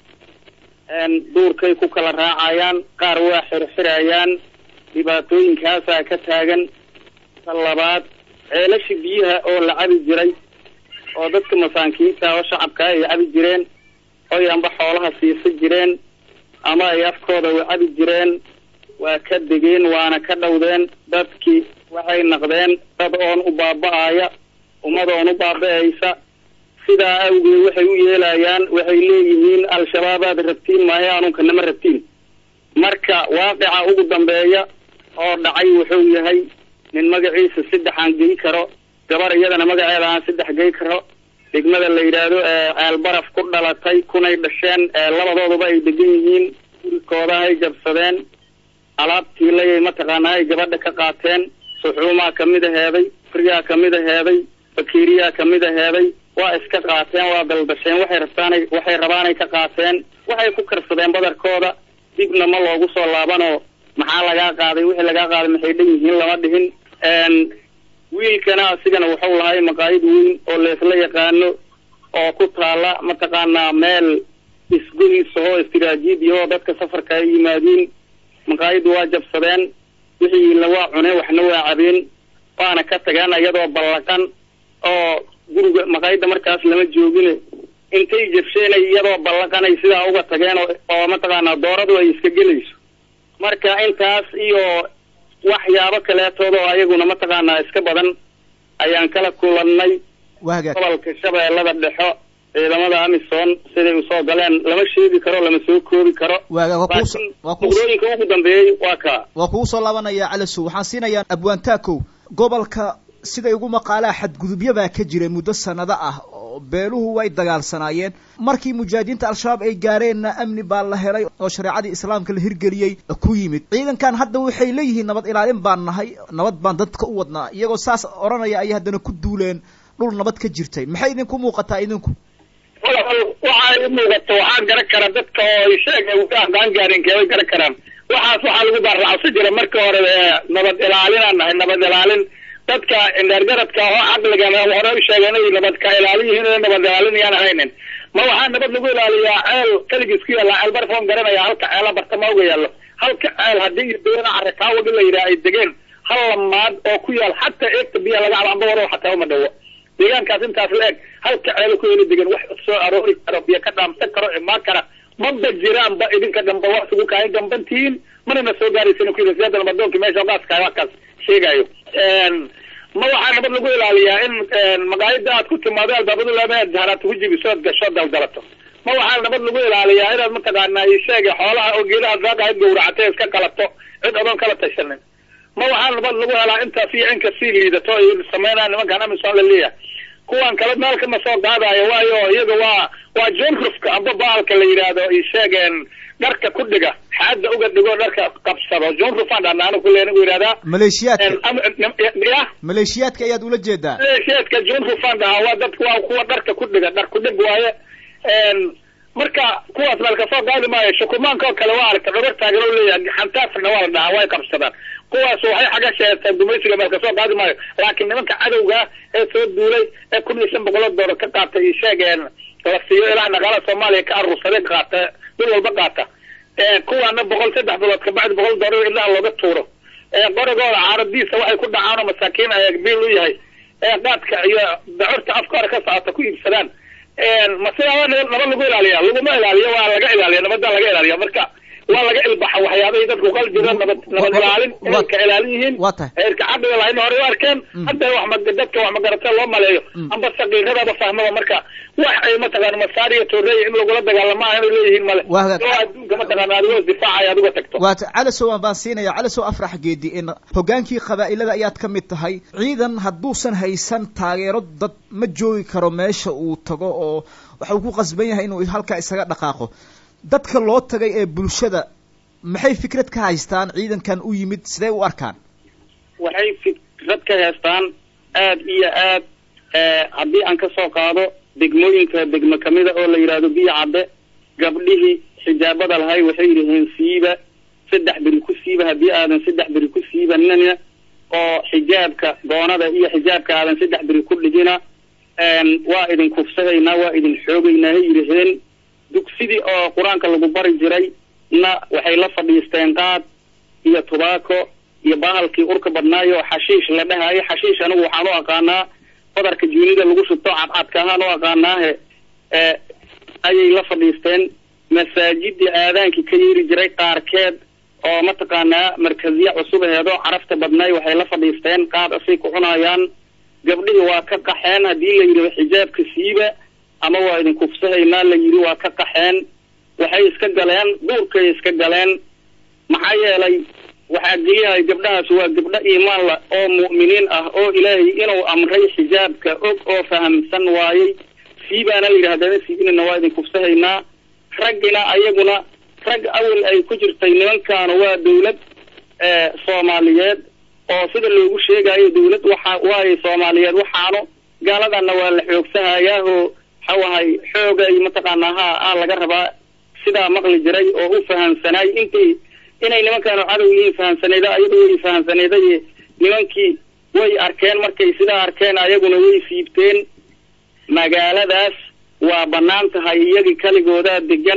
duurkay ku kala raacayaan qaar waa xirxirayaan dhibaatooyinkaasaa ka taagan ta labaad ceelashi biyaha oo la cabi jiray oo dadka masaakiinta oo shacabkaa ay cabi jireen oy amba xoolaha siisa jireen ama ay afkooda u cabi jireen waa ka degeen waana ka dhowdeen dadkii waxay naqdeen dad oon u baaba-aya ummad oon u baaba-aysa sidaa awgeed waxay u yeelayaan waxay leeyihiin al-shabaabaad rabtiin maayo anunka nama rabtiin marka waaqica ugu dambeeya oo dhacay wuxuu yahay nin magaciisa saddex aan gey karo gabar iyadana magaceeda aan saddex gey karo degmada la yidhaahdo ceelbaraf ku dhalatay kunay dhasheen labadooduba ay degan yihiin gurikooda ay jabsadeen alaabtiilayay mataqaanaa ay gabadha ka qaateen suxuumaa kamid aheeday friyaa kamid aheeday bakeriyaa kamid aheeday waa iska qaateen waa daldasheen waxay rabtaanay waxay rabaanay ka qaateen waxay ku karsadeen badarkooda dibna ma loogu soo laabanoo maxaa lagaa qaaday wixii lagaa qaaday maxay dhan yihiin lama dhihin wiilkana asigana wuxuu lahay maqaayid weyn oo leesla yaqaano oo ku taala mataqaanaa meel isgoyisahoo istiraatiijiyahoo dadka safarka ay yimaadiin maqaayiddu waa jabsadeen wixiina waa cuneen waxna waa cabeen waana ka tageen iyadoo ballaqan oo guriga maqaayidda markaas lama joogine intay jabsheenay iyadoo ballaqan ay sidaa uga tageen oo mataqaanaa dooradu ay iska gelayso marka intaas iyo waxyaabo kaleetood oo ayaguna mataqaanaa iska badan ayaan kala kulannay gobolka shabeellada dhexo ciidamada amison siday usoo galeen lama sheegi karo lama soo koobi karo muqdooyinka ugu dambeeyey waa kaa waa kugu soo laabanaya calasow waxaan siinayaa abwaantaakow gobolka siday ugu maqaalaa xadgudubyo baa ka jiray muddo sanado ah oo beeluhu way dagaalsanaayeen markii mujaahidiinta al-shabaab ay gaareenna amni baa la helay oo shareecadii islaamka la hirgeliyey ku yimid ciidankan hadda waxay leeyihiin nabad ilaalin baan nahay nabad baan dadka u wadnaa iyagoo saas odhanaya ayay haddana ku duuleen dhul nabad ka jirtay maxay idinku muuqataa idinku waxaa i muuqato waxaa garan kara dadka oo sheeg aan gaarin keebay garan karaan waxaas waxaa lagu baarraacsi jira marka hore nabad ilaalinaan nahay nabad ilaalin dadka indheergaradka oo caqliga hore u sheegeen inay nabad ka ilaalin yihiin oo nabad ilaalin yaan ahaynin ma waxaa nabad lagu ilaaliyaa ceel keligiis ku yaalla ceel barfoon garanaya halka ceela bartama uga yaallo halka ceel haddii deena carrikaawadi la yidhaha ay degeen hal lamaad oo ku yaal xataa eegta biya laga cabo amba waro xataa uma dhawo deegaankaas intaas la eg halka ceelo ku heli degan wax soo aroori karo biyo ka dhaamsan karo imaan kara maba jiraanba idinka damba wax isugu kaayan dambantihiin manana soo gaaraysin ku yidhi siyada nabadoonkii meesha gaaska waxkaas sheegayo ma waxaa nabad lagu ilaaliyaa in maqaayada aad ku timaado albaabadu leedahay haraad ku jibiso ood gasho daldalato ma waxaa nabad lagu ilaaliyaa inaad mataqaanaa isheega xoolaha oo geedaha daaqahayd gawracatay iska qalato cid odoon kala tashanin ma waxaa nabad lagu helaa intaas iyo inka sii liidato ay sameynaa nimankan amisom laleeyahay kuwan kale meel kama soo qaadayo waayo iyaga waa waa jonrufka amba baalka la yidhaahdo isheegeen dharka ku dhiga xaada uga dhigo dharka qabsado jonrufaan dhana anigu kule anigu yidhahdaa maleeshiyaadka ya maleeshiyaadka ayaad ula jeedaa maleeshiyaadka jonrufaan dhahaa waa dadka waa kuwa dharka ku dhiga dhar ku dhig waaye marka kuwaas meel kasoo qaadi maayo shukumaanka oo kale waa aragta dhabar taagan oo leeyahay xantaasna waa la dhahaa way qabsadaan kuwaas waxay xaga sheegtaan gumaysiga meel kasoo qaadi maayo laakiin nimanka cadowga ee soo duulay ee kun iyo shan boqoloo doolar ka qaata iyo sheegeen la siiyo ilaa dhaqaalaha soomaaliya ka aruursaday qaata bil walba qaata kuwaana boqol saddex bilood kabacdi boqol doolar ilaa looga tuuro qorigooda caaradiisa waxay ku dhacaan oo masaakiin ay biil u yahay qaadka iyo dacorta afka hore ka socota ku iibsadaan ma sidaa nabad lagu ilaaliya laguma ilaaliyo waa laga ilaaliya nabadda laga ilaaliya marka waa laga ilbaxa waxyaabahay dadku qal jira nabad nabad ilaalin inay ka ilaalin yihiin heerka caqliga lahayna hore u arkeen hadda wax ma dadka wax magarata loo maleeyo amba saqiiradaba fahmaba marka wax ay mataqaana masaariya tooreeya in lagula dagaalama ah inay leeyihiin male oo adduunka mataqaana adigoo difaacaya adigo tagto waata calasow aan baan siinaya calasow afrax geedi in hogaankii qabaa'ilada ayaad ka mid tahay ciidan hadduusan haysan taageero dad ma joogi karo meesha uu tago oo waxa uu ku qasban yahay inuu halkaa isaga dhaqaaqo dadka loo tagay ee bulshada maxay fikrad ka haystaan ciidankan u yimid sidee u arkaan waxay fikrad ka haystaan aad iyo aad haddii aan ka soo qaado degmooyinka degmo kamida oo la yidhaahdo biyo cadde gabdhihii xijaabada lahay waxay yidhaheen siiba saddex beri ku siiba haddii aadan saddex beri ku siibanina oo xijaabka goonada iyo xijaabka aadan saddex beri ku dhigina waa idin kufsadaynaa waa idin xoogaynaa hay yidhaheen dugsidii oo qur-aanka lagu bari jiray na waxay la fadhiisteen qaad iyo tubaako iyo bahalkii urka badnaayo xashiish la dhahayo xashiish anigu waxaan u aqaanaa badarka juunida lagu shubto cadcadka ahaan u aqaanaahe ayay la fadhiisteen masaajidii aadaankii ka yeeri jiray qaarkeed oo mataqaanaa markaziya cusubaheedo carafta badnaay waxay la fadhiisteen qaad asay ku cunayaan gabdhihii waa ka qaxeen haddii la yidhahdo xijaabka siiba ama waa idin kufsahaynaa la yidhi waa ka qaxeen waxay iska galeen duurkay iska galeen maxaa yeelay waxaa geliyahay gabdhahaas waa gabdho iimaan la oo mu'miniin ah oo ilaahay inuu amray xijaabka og oo fahamsan waayey siibaana la yidhahdana siibinina waa idin kufsahaynaa raggina ayaguna rag awal ay ku jirtay nimankaanu waa dawlad soomaaliyeed oo sida loogu sheegayo dawlad waxa waayo soomaaliyeed waxaanu gaaladana waa la xoogsahayaa oo waxawahay xoogay mataqaanaa ha a laga rabaa sidaa maqli jiray oo u fahamsanaay intay inay nimankaanu cadow yihiin fahamsanayda ayadu way fahamsanayday nimankii way arkeen markay sidaa arkeen ayaguna way siibteen magaaladaas waa banaan tahay iyagii kaligoodaa degan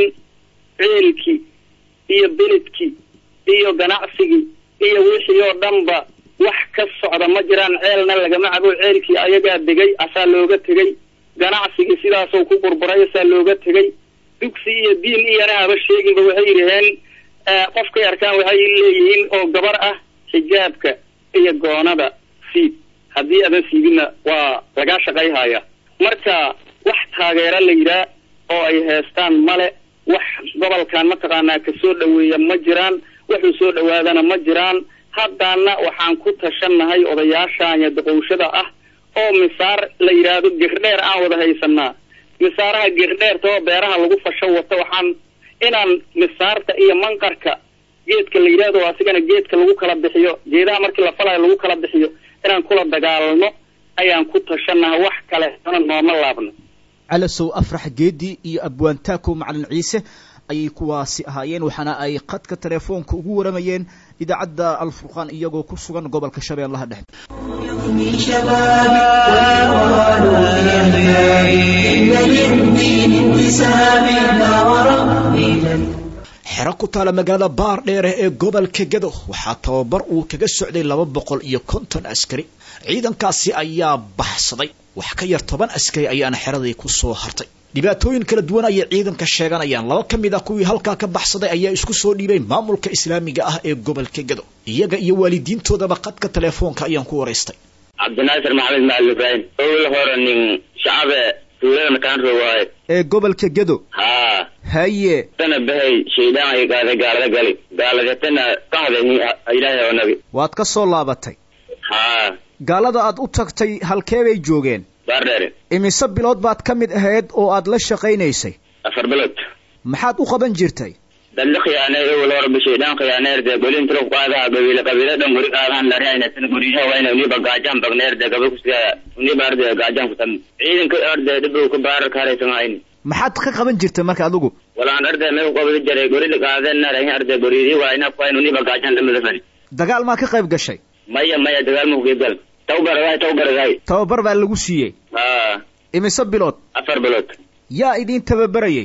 ceelkii iyo beledkii iyo ganacsigii iyo wixii oo dhanba wax ka socda ma jiraan ceelna lagama cabo ceelkii ayagaa degay asaa looga tegay ganacsigii sidaasoo ku burburay asaa looga tegay dugsi iyo diin iyana haba sheeginba waxay yidhaheen qofkay arkaan waxay leeyihiin oo gabar ah xijaabka iyo goonada siib haddii adan siibinna waa lagaa shaqayhaya marka wax taageero la yidhaah oo ay heestaan male wax gobolkan mataqaanaa kasoo dhaweeya ma jiraan waxuu soo dhawaadana ma jiraan haddana waxaan ku tashannahay odayaashan iyo daqowshada ah oo misaar la yidhaahdo girdheer aan wada haysanaa misaaraha girdheerta oo beeraha lagu fasho wato waxaan inaan misaarta iyo manqarka geedka la yidhahdo asigana geedka lagu kala bixiyo geedaha markii la falayo lagu kala bixiyo inaan kula dagaalno ayaan ku tashannaha wax kale ana nooma laabno calasow afrax geedi iyo abwaantaako macalin ciise ayay kuwaasi ahaayeen waxaana ay khadka telefoonka ugu waramayeen idaacadda alfurqaan iyagoo ku sugan gobolka shabeellaha dhexe من شبابي ويقال في أحيائي إن للدين انتسابي لا وربي لن xero ku taala magaalada baar dheere ee gobolka gedo waxaa tababar uu kaga socday laba boqol iyo konton askari ciidankaasi ayaa baxsaday wax ka yar toban askari ayaana xeradii ku soo hartay dhibaatooyin kala duwan ayay ciidanka sheeganayaan laba ka mid ah kuwii halkaa ka baxsaday ayaa isku soo dhiibay maamulka islaamiga ah ee gobolka gedo iyaga iyo waalidiintoodaba qadka telefoonka ayaan ku waraystay cabdinaasir maxamed macalin ibraahim owil hore nin shacabe tuulada makaanro waaye ee gobolka gedo haa haye tana bahay shaydaan ay gaada gaalada gali gaaladatana kahda ni ilaahay oo nabi waad ka soo laabatay haa gaalada aad u tagtay halkee bay joogeen baardheere imise bilood baad ka mid ahayd oo aad la shaqaynaysay afar bilood maxaad u qaban jirtay dalli khiyaanay owil hore ba shaydaan khiyaaneerde golin tiro qaadaha gabiile qabiile dhan guri qaadahan lariaynatin guryaha wayna uniba gaajaan bagneerde gabal kusiga uniba arde gaajaan kutam ciidanka arde dhibow ka baarar kaaraysan hayni maxaad ka qaban jirtay marka adigu walaan arde meel qabadi jaray gori qaadeen narahin arde goridi wayna kuwayn uniba gaajaan dhamada fani dagaal maa ka qayb gashay maya maya dagaal ma kuqeybgal tawbaragahay tawbaragahay tababar baa lagu siiyey haa imise bilood afar bilood yaa idiin tababarayay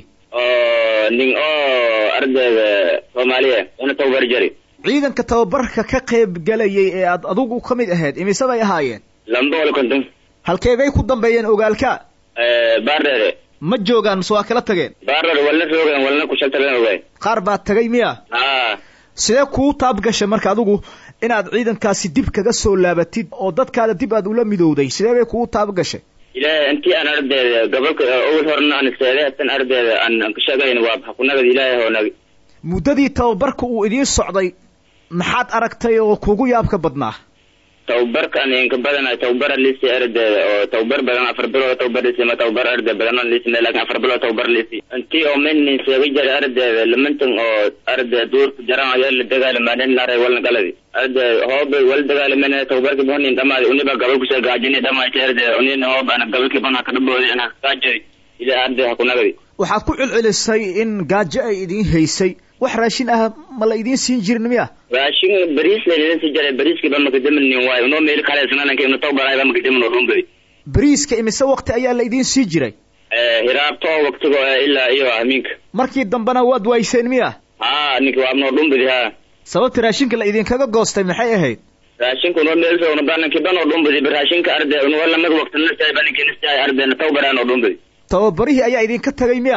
oo nin oo ardayda soomaaliya una tababar jari ciidanka tababarka ka qayb galayay ee aad adigu ka mid ahayd imise bay ahaayeen laba boqol iyo konton halkeebay ku dambeeyeen ogaalka baardheere ma joogaan mise waa kala tageen baardheere walna roogan walna kushaltagan ogaay qaar baad tagay miya haa sidee kuu taab gashay marka adigu inaad ciidankaasi dib kaga soo laabatid oo dadkaada dib aad ula midowday sidee bay kugu taab gashay ilaahay intii aan ardayda gobolka owil horena aan isteeday hatan ardayda aan aan ka sheegayn waa xakunagada ilaahay oo nagi muddadii tababarka uu idiin socday maxaad aragtay oo kugu yaabka badnaa tababarka aan inka badana tababar lisi ardayda oo tababar badan afar bilood tababar lisi ma tababar arday badan aan lisi laakiin afar bilood tababar lisi intii oo menin seega jara ardayda lamantan oo arday duurka jaran ayaa la dagaalamaaneen laray walna galadi arday hoobe wal dagaalameen tababarka bonin dhamaadi uniba gabal kusoo gaajini dhamaayta arday unina hoob ana gabalki bana ka dhaboodi ana gaajay ila arday ha ku nagadi waxaad ku celcelisay in gaajo ay idiin haysay wax raashin ah ma la idiin siin jirin miya raashin bariis laydin si jaray bariiskiiba makadamin waayo unoo meel kale sananka inu tababarayba makadamin oo dhumbadi bariiska imise waqti ayaa la idiin sii jiray hiraabto waqtigo ilaa iyo hamiinka markii dambena waad wayseen miya haa ninki waa noo dhumbadi haa sababta raashinka la idinkaga goostay maxay ahayd raashinka unoo meel una balanki banoo dhumbadi raashinka arday unoo lamag waqti nastaay baninki nastaay ardayna tababaraan oo dhumbadi tababarihii ayaa idinka tagay miya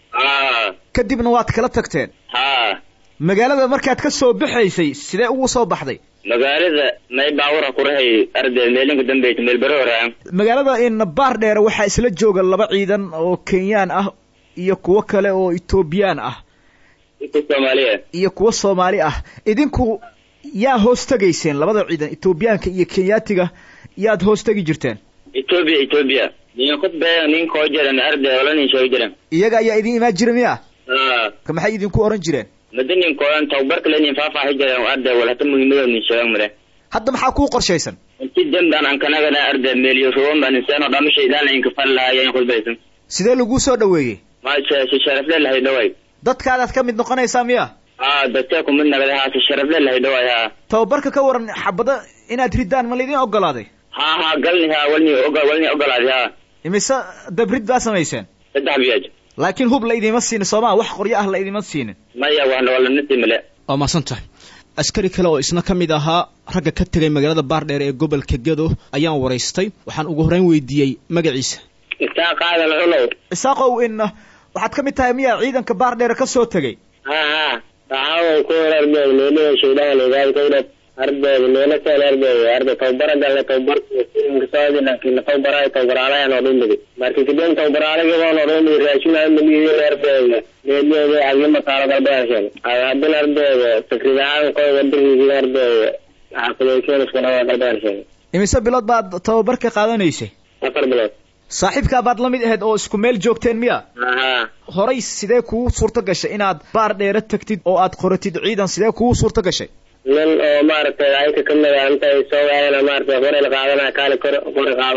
haa kadibna waad kala tagteen haa magaalada markaad ka soo baxaysay sidee ugu soo baxday magaalada may baawura kurahay arday meelinka dambeysa meel bere horaa magaalada in baar dheere waxaa isla jooga laba ciidan oo kenyaan ah iyo kuwo kale oo etoobiyaan ah inka soomaaliya iyo kuwo soomaali ah idinku yaa hoos tegayseen labada ciidan etoobiyaanka iyo kenyaatiga yaad hoos tegi jirteen etoobiya etoobiya nin khudbee nin koo jiran arday wala nin sheegi jiran iyaga ayaa idin imaan jira miya haa ka maxay idinku oran jireen mada nin koodan tababarka le nin faafaaxi jiran arday wal hata muhiimada nin sheegan male hadda maxaa kuu qorshaysan inti dambaan aan kanagana arday meeliyo ruwan baan inseeno dhama shaydaan inka fal lahaayeen khudbaysan sidee laguu soo dhaweeyey maasha si sharafle lahay dhaway dadkaadaad ka mid noqonaysaa miya haa dadka kumid nagada haa si sharafle lahay dhaway haa tababarka ka waran xabada inaad ridaan ma laydin ogolaaday haa haa galni haa walni ogo walni ogolaaday haa imise dabrid baa samayseen saddex biyaaj laakiin hub la idiima siinin soomaa wax qoryo ah la idiima siinin maya waxna waa lanasi male waa mahadsan tahay askari kale oo isna ka mid ahaa ragga ka tegay magaalada baardheer ee gobolka gedo ayaan waraystay waxaan ugu horreyn weydiiyey magaciisa isaaq aadan culow isaaqow in waxaad ka mid tahay miyaa ciidanka baardheere ka soo tegey ha ha waxaa ku arday meelihi shaydaan leedahay arday meelo kale arday arday tababara galle tababar soodi laakiin tababara tababaraalayan oo dhumidi marka kadib tababaraalagibaan oo dhumidi raashin aan dhumidi ardayga meeliyeeda agima taalo galbeeshan hadin ardayga sakridaaan qoy wadankiisa ardayga xaafidaykeeniskana waa galbeeshan imise bilood baad tababar ka qaadanaysay afar bilood saaxiibkaa baad la mid ahayd oo isku meel joogteen miya aha horay sidee kugu suurto gashay inaad baar dheere tagtid oo aad qoratid ciidan sidee kugu suurto gashay nin oo maaragtay ayka kamid a intay soo waayana maaragtay qori la qaadana kaali kor qori qaadayna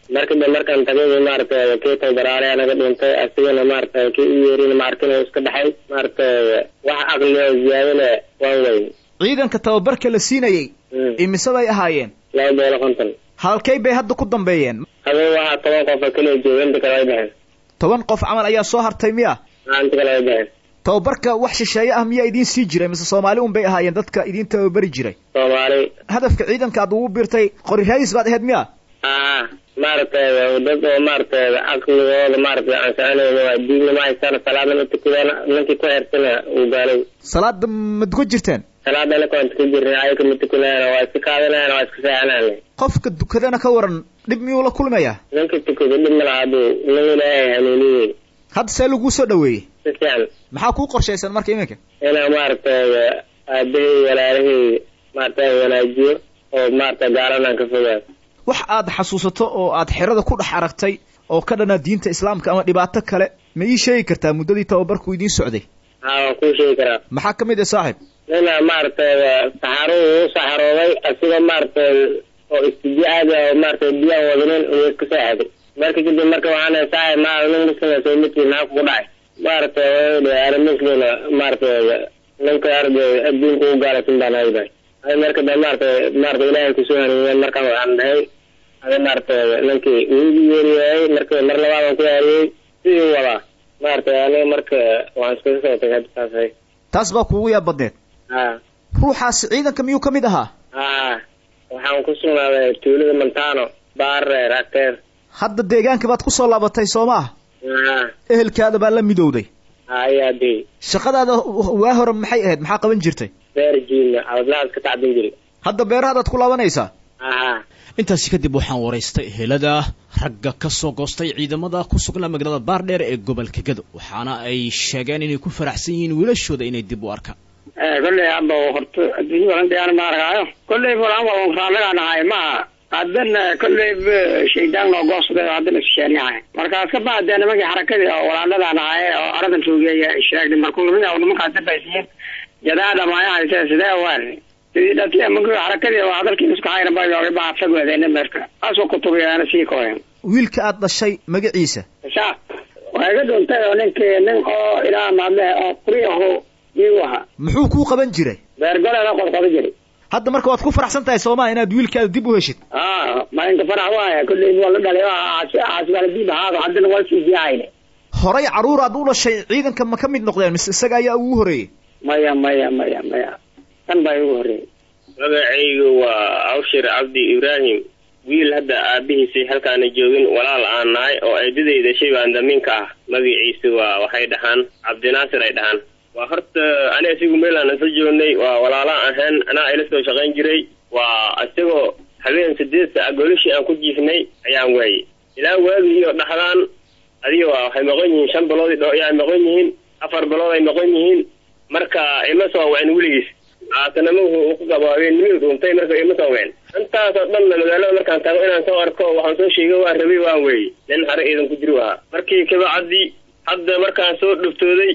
marka de markaan tagay maaragtay kii tababaraalayaa naga dhintay asigana maaragtay kii u yeerin maarkin iska dhaxay maaragtay wax aqliga ziyaadana waan weyn ciidanka tababarka la siinayey imise bay ahaayeen laba boqol konton halkay bay hadda ku dambeeyeen habeen waxaa toban qof oo keliya jooga inta kale way baxeen toban qof camal ayaa soo hartay miya inta kale way baxeen tababarka wax shisheeye ah miyaa idiin sii jiray mise soomaali un bay ahaayeen dadka idiin tababari jiray soomaali hadafka ciidanka aad ugu biirtay qori raadis baad ahayd miya aa maaragtay dad oo maaragtay caqligooda maaragtay aan soconayna waa diinna ma haystaan salaadna ma tukadaan ninkii ku xeersana uu gaalay salaada ma dukan jirteen salaadana kuwaan tukan jirnay ayaka ma tukanayana waa iska qaadanayana waa iska seexanayna qofka dukadana ka waran dhib miyuu la kulmayaa ninka tukada dhib ma laha haduu nin ilaahay hanuuniyey hadda see laguu soo dhaweeyey si fiican maxaa kuu qorshaysan marka iminka inaa maaragtay aabahey walaalahey maaragtay wanaajiyo oo maaragtay gaalanaan ka fogaan wax aad xasuusato oo aad xerada ku dhex aragtay oo ka dhana diinta islaamka ama dhibaato kale ma ii sheegi kartaa muddadii tababarku idiin socday haa waan kuu sheegi karaa maxaa ka mid ah saaxib nina maaragtay saxaruhu u saxarooday asigoo maaragtay oo istijaaada oo maaragtay biyaan wadanin uu iska seexday marka kadib marka waxaan saaxib maa nin muslima soo midkii maxaa kugu dhacay maaragtay ana muslina maaragtay ninka arday adduunka u gaalasin baan hayday ay marka da maaragtay maaragtay ilaahay kusoo hanuuniyeen markaan waxaan dhahay ada maaragtay ninkii wiigi yeeriyahay marka mar labaad aan ku yaariyey sidii wadaa maaragtay aniga marka waan iskaga soo tagay hadda taas hay taas baa kuugu yaab badneed ha ruuxaasi ciidanka miyuu ka mid ahaa ha waxaan ku sugnaaday tuulada montano baare rateer hadda deegaanka baad ku soo laabatay soo ma ah ha ehelkaada baa la midowday hayaadii shaqadaada waa hore maxay ahayd maxaa qaban jirtay beer jiilna abadlahaas ka tacbin jiray hadda beerahadaad ku laabanaysaa aha intaasi kadib waxaan waraystay ehelada ragga ka soo goostay ciidamada ku sugnaa magaalada baardheer ee gobolka gado waxaana ay sheegeen inay ku faraxsan yihiin wiilashooda inay dib u arkaan kolley hadda horta adduunya badan dayaan ma arkaayo kolley fulaan waa raalagaa nahay maaha haddana kolley shaydaan noo goosday oo haddana issheenyahay markaas ka bacdee nimankii xarakadii oo walaaladaan nahay oo aradan joogeeya sheegday markuu lamid ah nimankaas dabaysiin jadaa dhamaaya haysee sidee waan sidii dhatiya markii xarakadii oo hadalkii isku hayna bayooga baa fagweedayna meerka asoo kutubiyaana sii koyen wiilka aad dhashay magaciisa sa waa iga dhuntay oo ninkii nin oo ilaa maadle oo quri aho iyagu ahaa muxuu kuu qaban jiray beergoleeda qodqoda jiray hadda marka waad ku faraxsan tahay sooma inaad wiilkaada dib u heshid a maalinka farax waaya kolley waa la dhalay caasibaladib ahaado haddana waa sii diihayne horay carruur aad u dhashay ciidanka ma ka mid noqdeen mise isaga ayaa ugu horeeyey maya maya maya maya kan baa igu horreeyey magacaygu waa awshir cabdi ibraahim wiil hadda aabihiisay halkaana joogin walaal aan nahay oo eedadayda shay baan damiinka ah magaciisu waa waxay dhahaan cabdinaasir ay dhahaan waa horta ani asigu meel aan isla joognay waa walaalaan ahayn anaa ila soo shaqayn jiray waa isagoo habeen sideed saac golishii aan ku jiifnay ayaan waayey ilaa waagi iyo dhaxdaan adiga waa waxay maqan yihiin shan bilood ay maqan yihiin afar bilood ay maqan yihiin marka ima soo wacin weligiis aatanama wuxuu ku qabo habeennimadu dhuuntay marka ima soo wacin intaasoo dhanna magaalada markaan tago inaan soo arko waxaan soo sheegay waan rabay waan weeyey nin hare iidan ku jiri ahaa markii kabacdi hadda markaan soo dhuftooday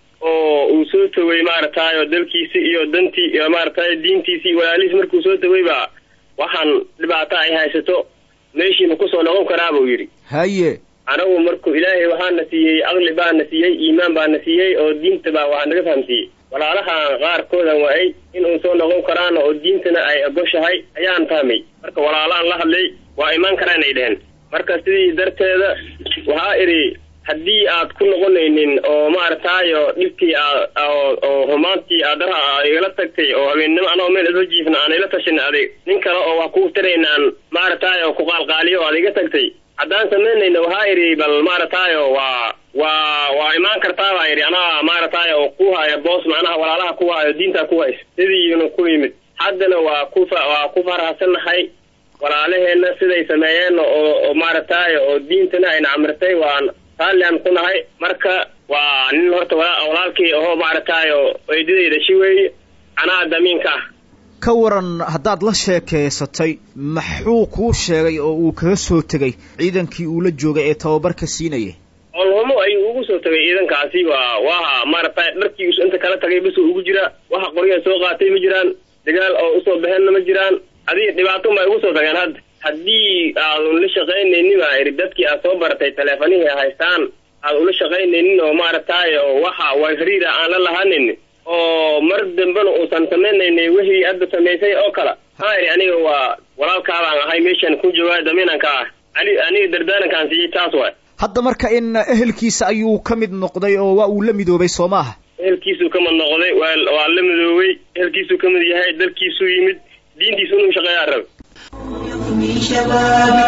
oo uu soo togay maaragtay oo dalkiisi iyo dantii iyo maaragtay diintiisi iyo walaalihiis markuu soo togay baa waxaan dhibaato ay haysato meeshiima kusoo noqon karaa buu yidhi haye anagu markuu ilaahay waxaana siiyey aqli baana siiyey iimaan baana siiyey oo diinta baa waxaa naga fahamsiiyey walaalahan qaarkoodan waay in uu soo noqon karaan oo diintana ay ogoshahay ayaan fahmay marka walaalahan la hadlay waa imaan karaan ay dheheen marka sidii darteeda waxaa idhi haddii aad ku noqonaynin oo maaragtaayo dhibkii oo humaantii aadaraha igala tagtay oo habeennimo anoo meel isla jiifna aan ila tashin adig nin kale oo wax ku taraynaan maaragtaayo ku qaalqaaliyo oo aad iga tagtay haddaan samaynayna waxaa idhi bal maaragtaayo waa waa waa imaan kartaa baa yidhi anaa maaragtaayo ku haya boos macnaha walaalaha ku hayo diintaa ku haysa sidiina ku yimid haddana waa ku waa ku faraxsannahay walaalaheenna siday sameeyeen oo oo maaragtaayo oo diintana ayna camrirtay waan raalliaan ku nahay marka waa nin horta walaalkii ahoo maaragtaayo eedadayda shi weeye anaa damiinka ah ka waran haddaad la sheekeysatay maxuu kuu sheegay oo uu kaga soo tegay ciidankii uu la joogay ee tababarka siinayay olhumo ayuu ugu soo tagay ciidankaasi waa waa maaragtay dharkii inta kala tagay bas ugu jiraa waxa qoryaha soo qaatay ma jiraan dagaal oo usoo baxeenna ma jiraan adiga dhibaato ma ugu soo tageen hadda haddii aad ula shaqaynaynin baa iri dadkii aad soo baratay taleefanihii haystaan aad ula shaqaynaynin oo maaragtay oo waxa waa xiriira aan la lahanin oo mar dambena uusan samaynaynin wixii hadda samaysay oo kale haa iri aniga waa walaalkaabaan ahay meeshan ku joogaa damiinanka ah ani aniga dardaarankaan siiyey taas waay hadda marka in ehelkiisa ayuu ka mid noqday oo waa uu la midoobay soo maaha ehelkiisuu ka mid noqday waa waa la midoobay ehelkiisuu ka mid yahay dalkiisuu yimid diintiisu inuu shaqeeyaa rab في شبابي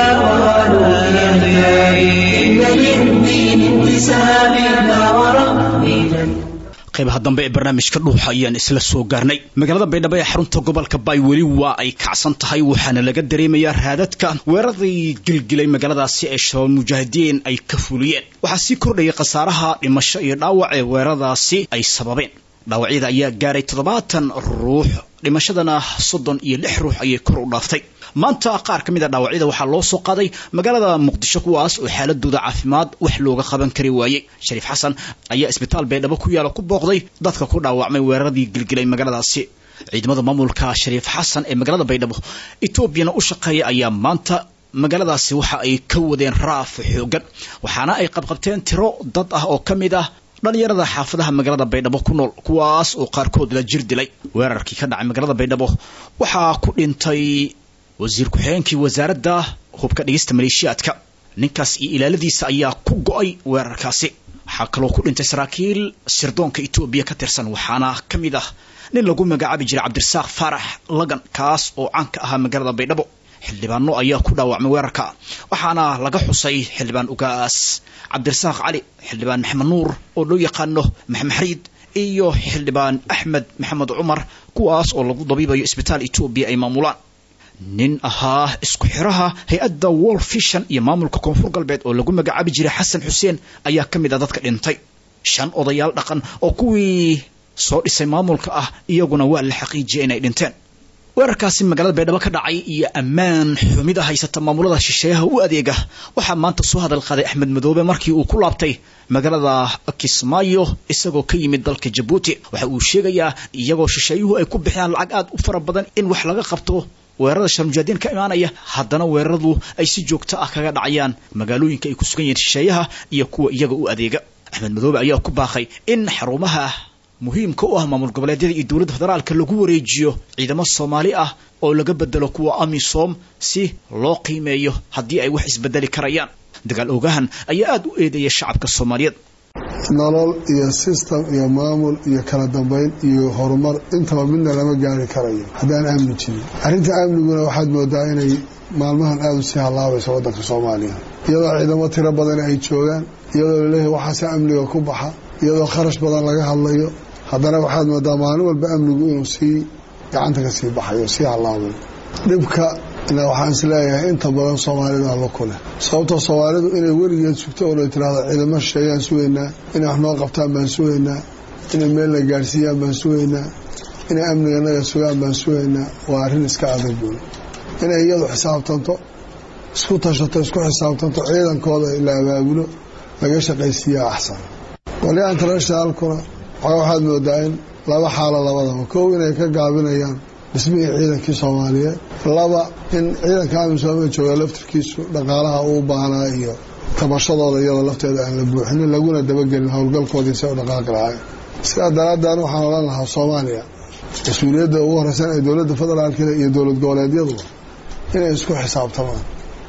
والقرآن يهداني إن للدين انتساب لا وربي لن qaybaha dambe ee barnaamijka dhuuxa ayaan isla soo gaarnay magaalada baydhabo ee xarunta gobolka baay weli waa ay kacsan tahay waxaana laga dareemayaa raadadka weeraradii gilgilay magaaladaasi ee shabaab mujaahidiin ay ka fuliyeen waxaa sii kordhayay khasaaraha dhimasho iyo dhaawac ee weeraradaasi ay sababeen dhaawacyada ayaa gaaray toddobaatan ruux dhimashadana soddon iyo lix ruux ayay kor u dhaaftay maanta qaar ka mid a dhaawacyada waxaa loo soo qaaday magaalada muqdisho kuwaas oo xaaladooda caafimaad wax looga qaban kari waayey shariif xasan ayaa isbitaal baydhabo ku yaala ku booqday dadka ku dhaawacmay weeraradii gilgilay magaaladaasi ciidamada maamulka shariif xasan ee magaalada baydhabo etoobiyana u shaqeeya ayaa maanta magaaladaasi waxa ay ka wadeen raaf xoogan waxaana ay qabqabteen tiro dad ah oo ka mid ah dhalinyarada xaafadaha magaalada baydhabo ku nool kuwaas oo qaarkood la jir dilay weerarkii ka dhacay magaalada baydhabo waxaa ku dhintay wasiir ku-xigeenkii wasaaradda hubka dhigista maleeshiyaadka ninkaas iyo ilaaladiisa ayaa ku go-ay weerarkaasi waxaa kaloo ku dhintay saraakiil sirdoonka etoobiya ka tirsan waxaana ka mid ah nin lagu magacaabi jiray cabdirasaaq faarax lagan kaas oo caan ka ahaa magaalada baydhabo xildhibaano ayaa ku dhaawacmay weerarka waxaana laga xusay xildhibaan ugaas cabdirasaaq cali xildhibaan maxamed nuur oo loo yaqaano maxamed xariid iyo xildhibaan axmed maxamed cumar kuwaas oo lagu dabiibayo isbitaal etoobiya ay maamulaan nin ahaa isku xiraha hay-adda wall fishan iyo maamulka koonfur galbeed oo lagu magacaabi jiray xasan xuseen ayaa ka mid ah dadka dhintay shan odayaal dhaqan oo kuwii soo dhisay maamulka ah iyaguna waa la xaqiijiyay inay dhinteen weerarkaasi magaalada baydhabo ka dhacay iyo ammaan xumida haysata maamulada shisheeyaha u adeega waxaa maanta soo hadal qaaday axmed madoobe markii uu ku laabtay magaalada kismaayo isagoo ka yimid dalka jabuuti waxa uu sheegayaa iyagoo shisheeyuhu ay ku bixiyaan lacag aad u fara badan in wax laga qabto weerarada sharmujaadiin ka imaanaya haddana weeraradu ay si joogto ah kaga dhacayaan magaalooyinka ay ku sugan yihiin shisheeyaha iyo kuwa iyaga u adeega axmed madoobe ayaa ku baaqay in xarumaha muhiimka u ah maamul goboleedyada iyo dowladda federaalka lagu wareejiyo ciidamo soomaali ah oo laga bedelo kuwa amisom si loo qiimeeyo haddii ay wax isbedeli karayaan dagaal oogahan ayaa aada u eedeeya shacabka soomaaliyeed nolol iyo system iyo maamul iyo kala dambayn iyo horumar intaba midna lama gaari karayo haddaan amni jirin arrinta amniguna waxaad moodaa inay maalmahan aada u sii hallaabayso waddanka soomaaliya iyadoo ciidamo tiro badan ay joogaan iyadoo laleeyahay waxaase amniga ku baxa iyadoo kharash badan laga hadlayo haddana waxaad moodaa maalin walba amnigu inuu sii gacanta ka sii baxayo sii hallaabay dhibka na waxaan is leeyahay inta badan soomaalida allo ku leh sababtoo soomaalidu inay weligeed sugto oo la tiraahdo ciidamo shisheeyaan sugaynaa inay wax noo qabtaan baan sugaynaa inay meel la gaadhsiiyaan baan sugaynaa inay amniganaga sugaan baan sugaynaa waa arrin iska adag buul inay iyadu xisaabtanto isku tashato isku xisaabtanto ciidankooda la abaabulo laga shaqaysiiyaa axsan qolyaha internationalkuna waxaa waxaad moodaa in laba xaalo labadaba kow inay ka gaabinayaan dhismihii ciidankii soomaaliyeed laba in ciidanka amisooma jooga laftirkiisu dhaqaalaha uu baahnaa iyo tabashadooda iyadoo lafteeda aan la buuxinin laguna dabagelin howlgalkoodii se u dhaqaaqi lahayn sidaa daraaddan waxaan odhan lahaa soomaaliya mas-uuliyadda ugu horeysan ee dowladda federaalkida iyo dowlad goboleedyaduba inay isku xisaabtamaan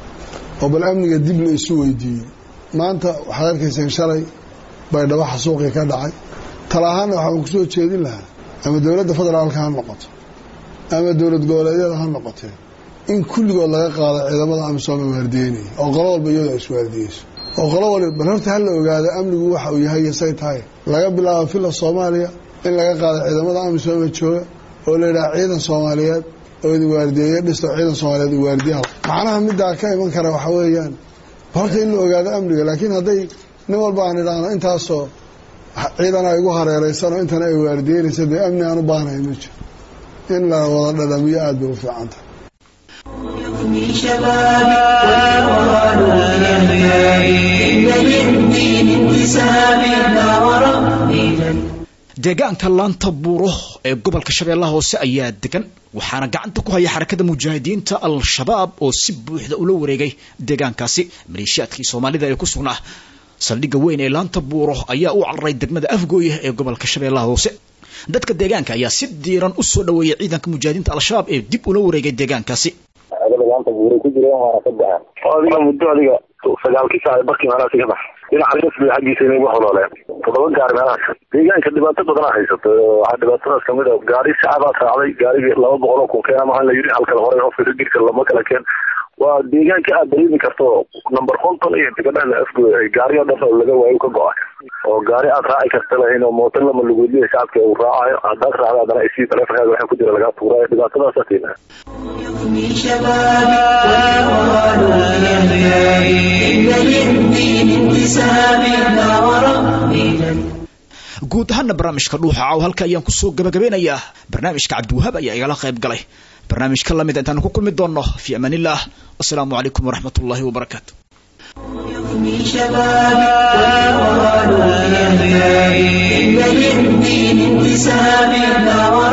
oo bal amniga dib la isu weydiiyey maanta waxaad arkayseen shalay baydhabo xasuuqii ka dhacay talahaanna waxaan kusoo jeedin lahaa ama dowladda federaalka ha noqoto ama dowlad goboleedyada ha noqotee in kulligood laga qaado ciidamada amisooma waardiyeynaya oo qolo walba iyadoo ay iswaardiyeyso oo qolo waliba bal horta ha la ogaado amnigu waxa uu yahay iyo say tahay laga bilaabo filla soomaaliya in laga qaado ciidamada amisooma jooga oo la yidhaha ciidan soomaaliyeed oo idin waardiyeeya dhisto ciidan soomaaliyeed u waardiyaha macnaha middaa ka iman kara waxa weeyaan horta in la ogaado amniga laakiin hadday nin walba aan idhaahno intaasoo ciidan ay igu hareeraysanoo intana ay waardiyeynaysa dee amni aan u baahnahay ma jiro in la wada dhadhamiyo aada bay u fiican tahay في شبابي والقرآن يهداني إن للدين انتساب لا وربي لن deegaanka laanta buuro ee gobolka shabeellaha hoose ayaa degan waxaana gacanta ku haya xarakada mujaahidiinta al-shabaab oo si buuxda ula wareegay deegaankaasi maleeshiyaadkii soomaalida ee ku sugnaa saldhigga weyn ee laanta buuro ayaa u cararay degmada afgooye ee gobolka shabeellaha hoose dadka deegaanka ayaa si diiran u soo dhaweeyay ciidanka mujaahidiinta al-shabaab ee dib ula wareegay deegaankaasi laanta buuray ku jireen waana ka baxeen adiga muddo adiga sagaalkii saac barkii meelahaasi ka bax dhinaca lisbi xaggiisa inay ugu holooleen toddoba gaari meelahaas deegaanka dhibaato badanaa haysato waxaa dhibaatadaas kamid a gaari shacabaa raacday gaarigii laba boqol oo kun keena mahan la yidhi halkala hore qofka rigirka lama kala keen waa deegaanka aad dareemi karto number konton iyo tigadhada afgo gaari oo dhan oo laga waayo ka go-ay oo gaari aad raaci karta lahayn oo mootan lama lugoodiya shacabka uu raacayo haddaad raacda haddana isii taleefonkaaga waxaa ku jira lagaa tuurayo dhibaatadaasa tiina من شبابي والقرآن يحيى إن للدين انتساب لا وربي guud ahaana barnaamijka dhuuxa caaw halka ayaan kusoo gabagabeynayaa barnaamijka cabdiwahaab ayaa igala qayb galay barnaamijka lamid intaan ku kulmi doonno fi amaan illah wasalaamu calaykum waraxmat ullahi wabarakaatu من شبابي والقرآن يحيى إن للدين انتساب لا وربي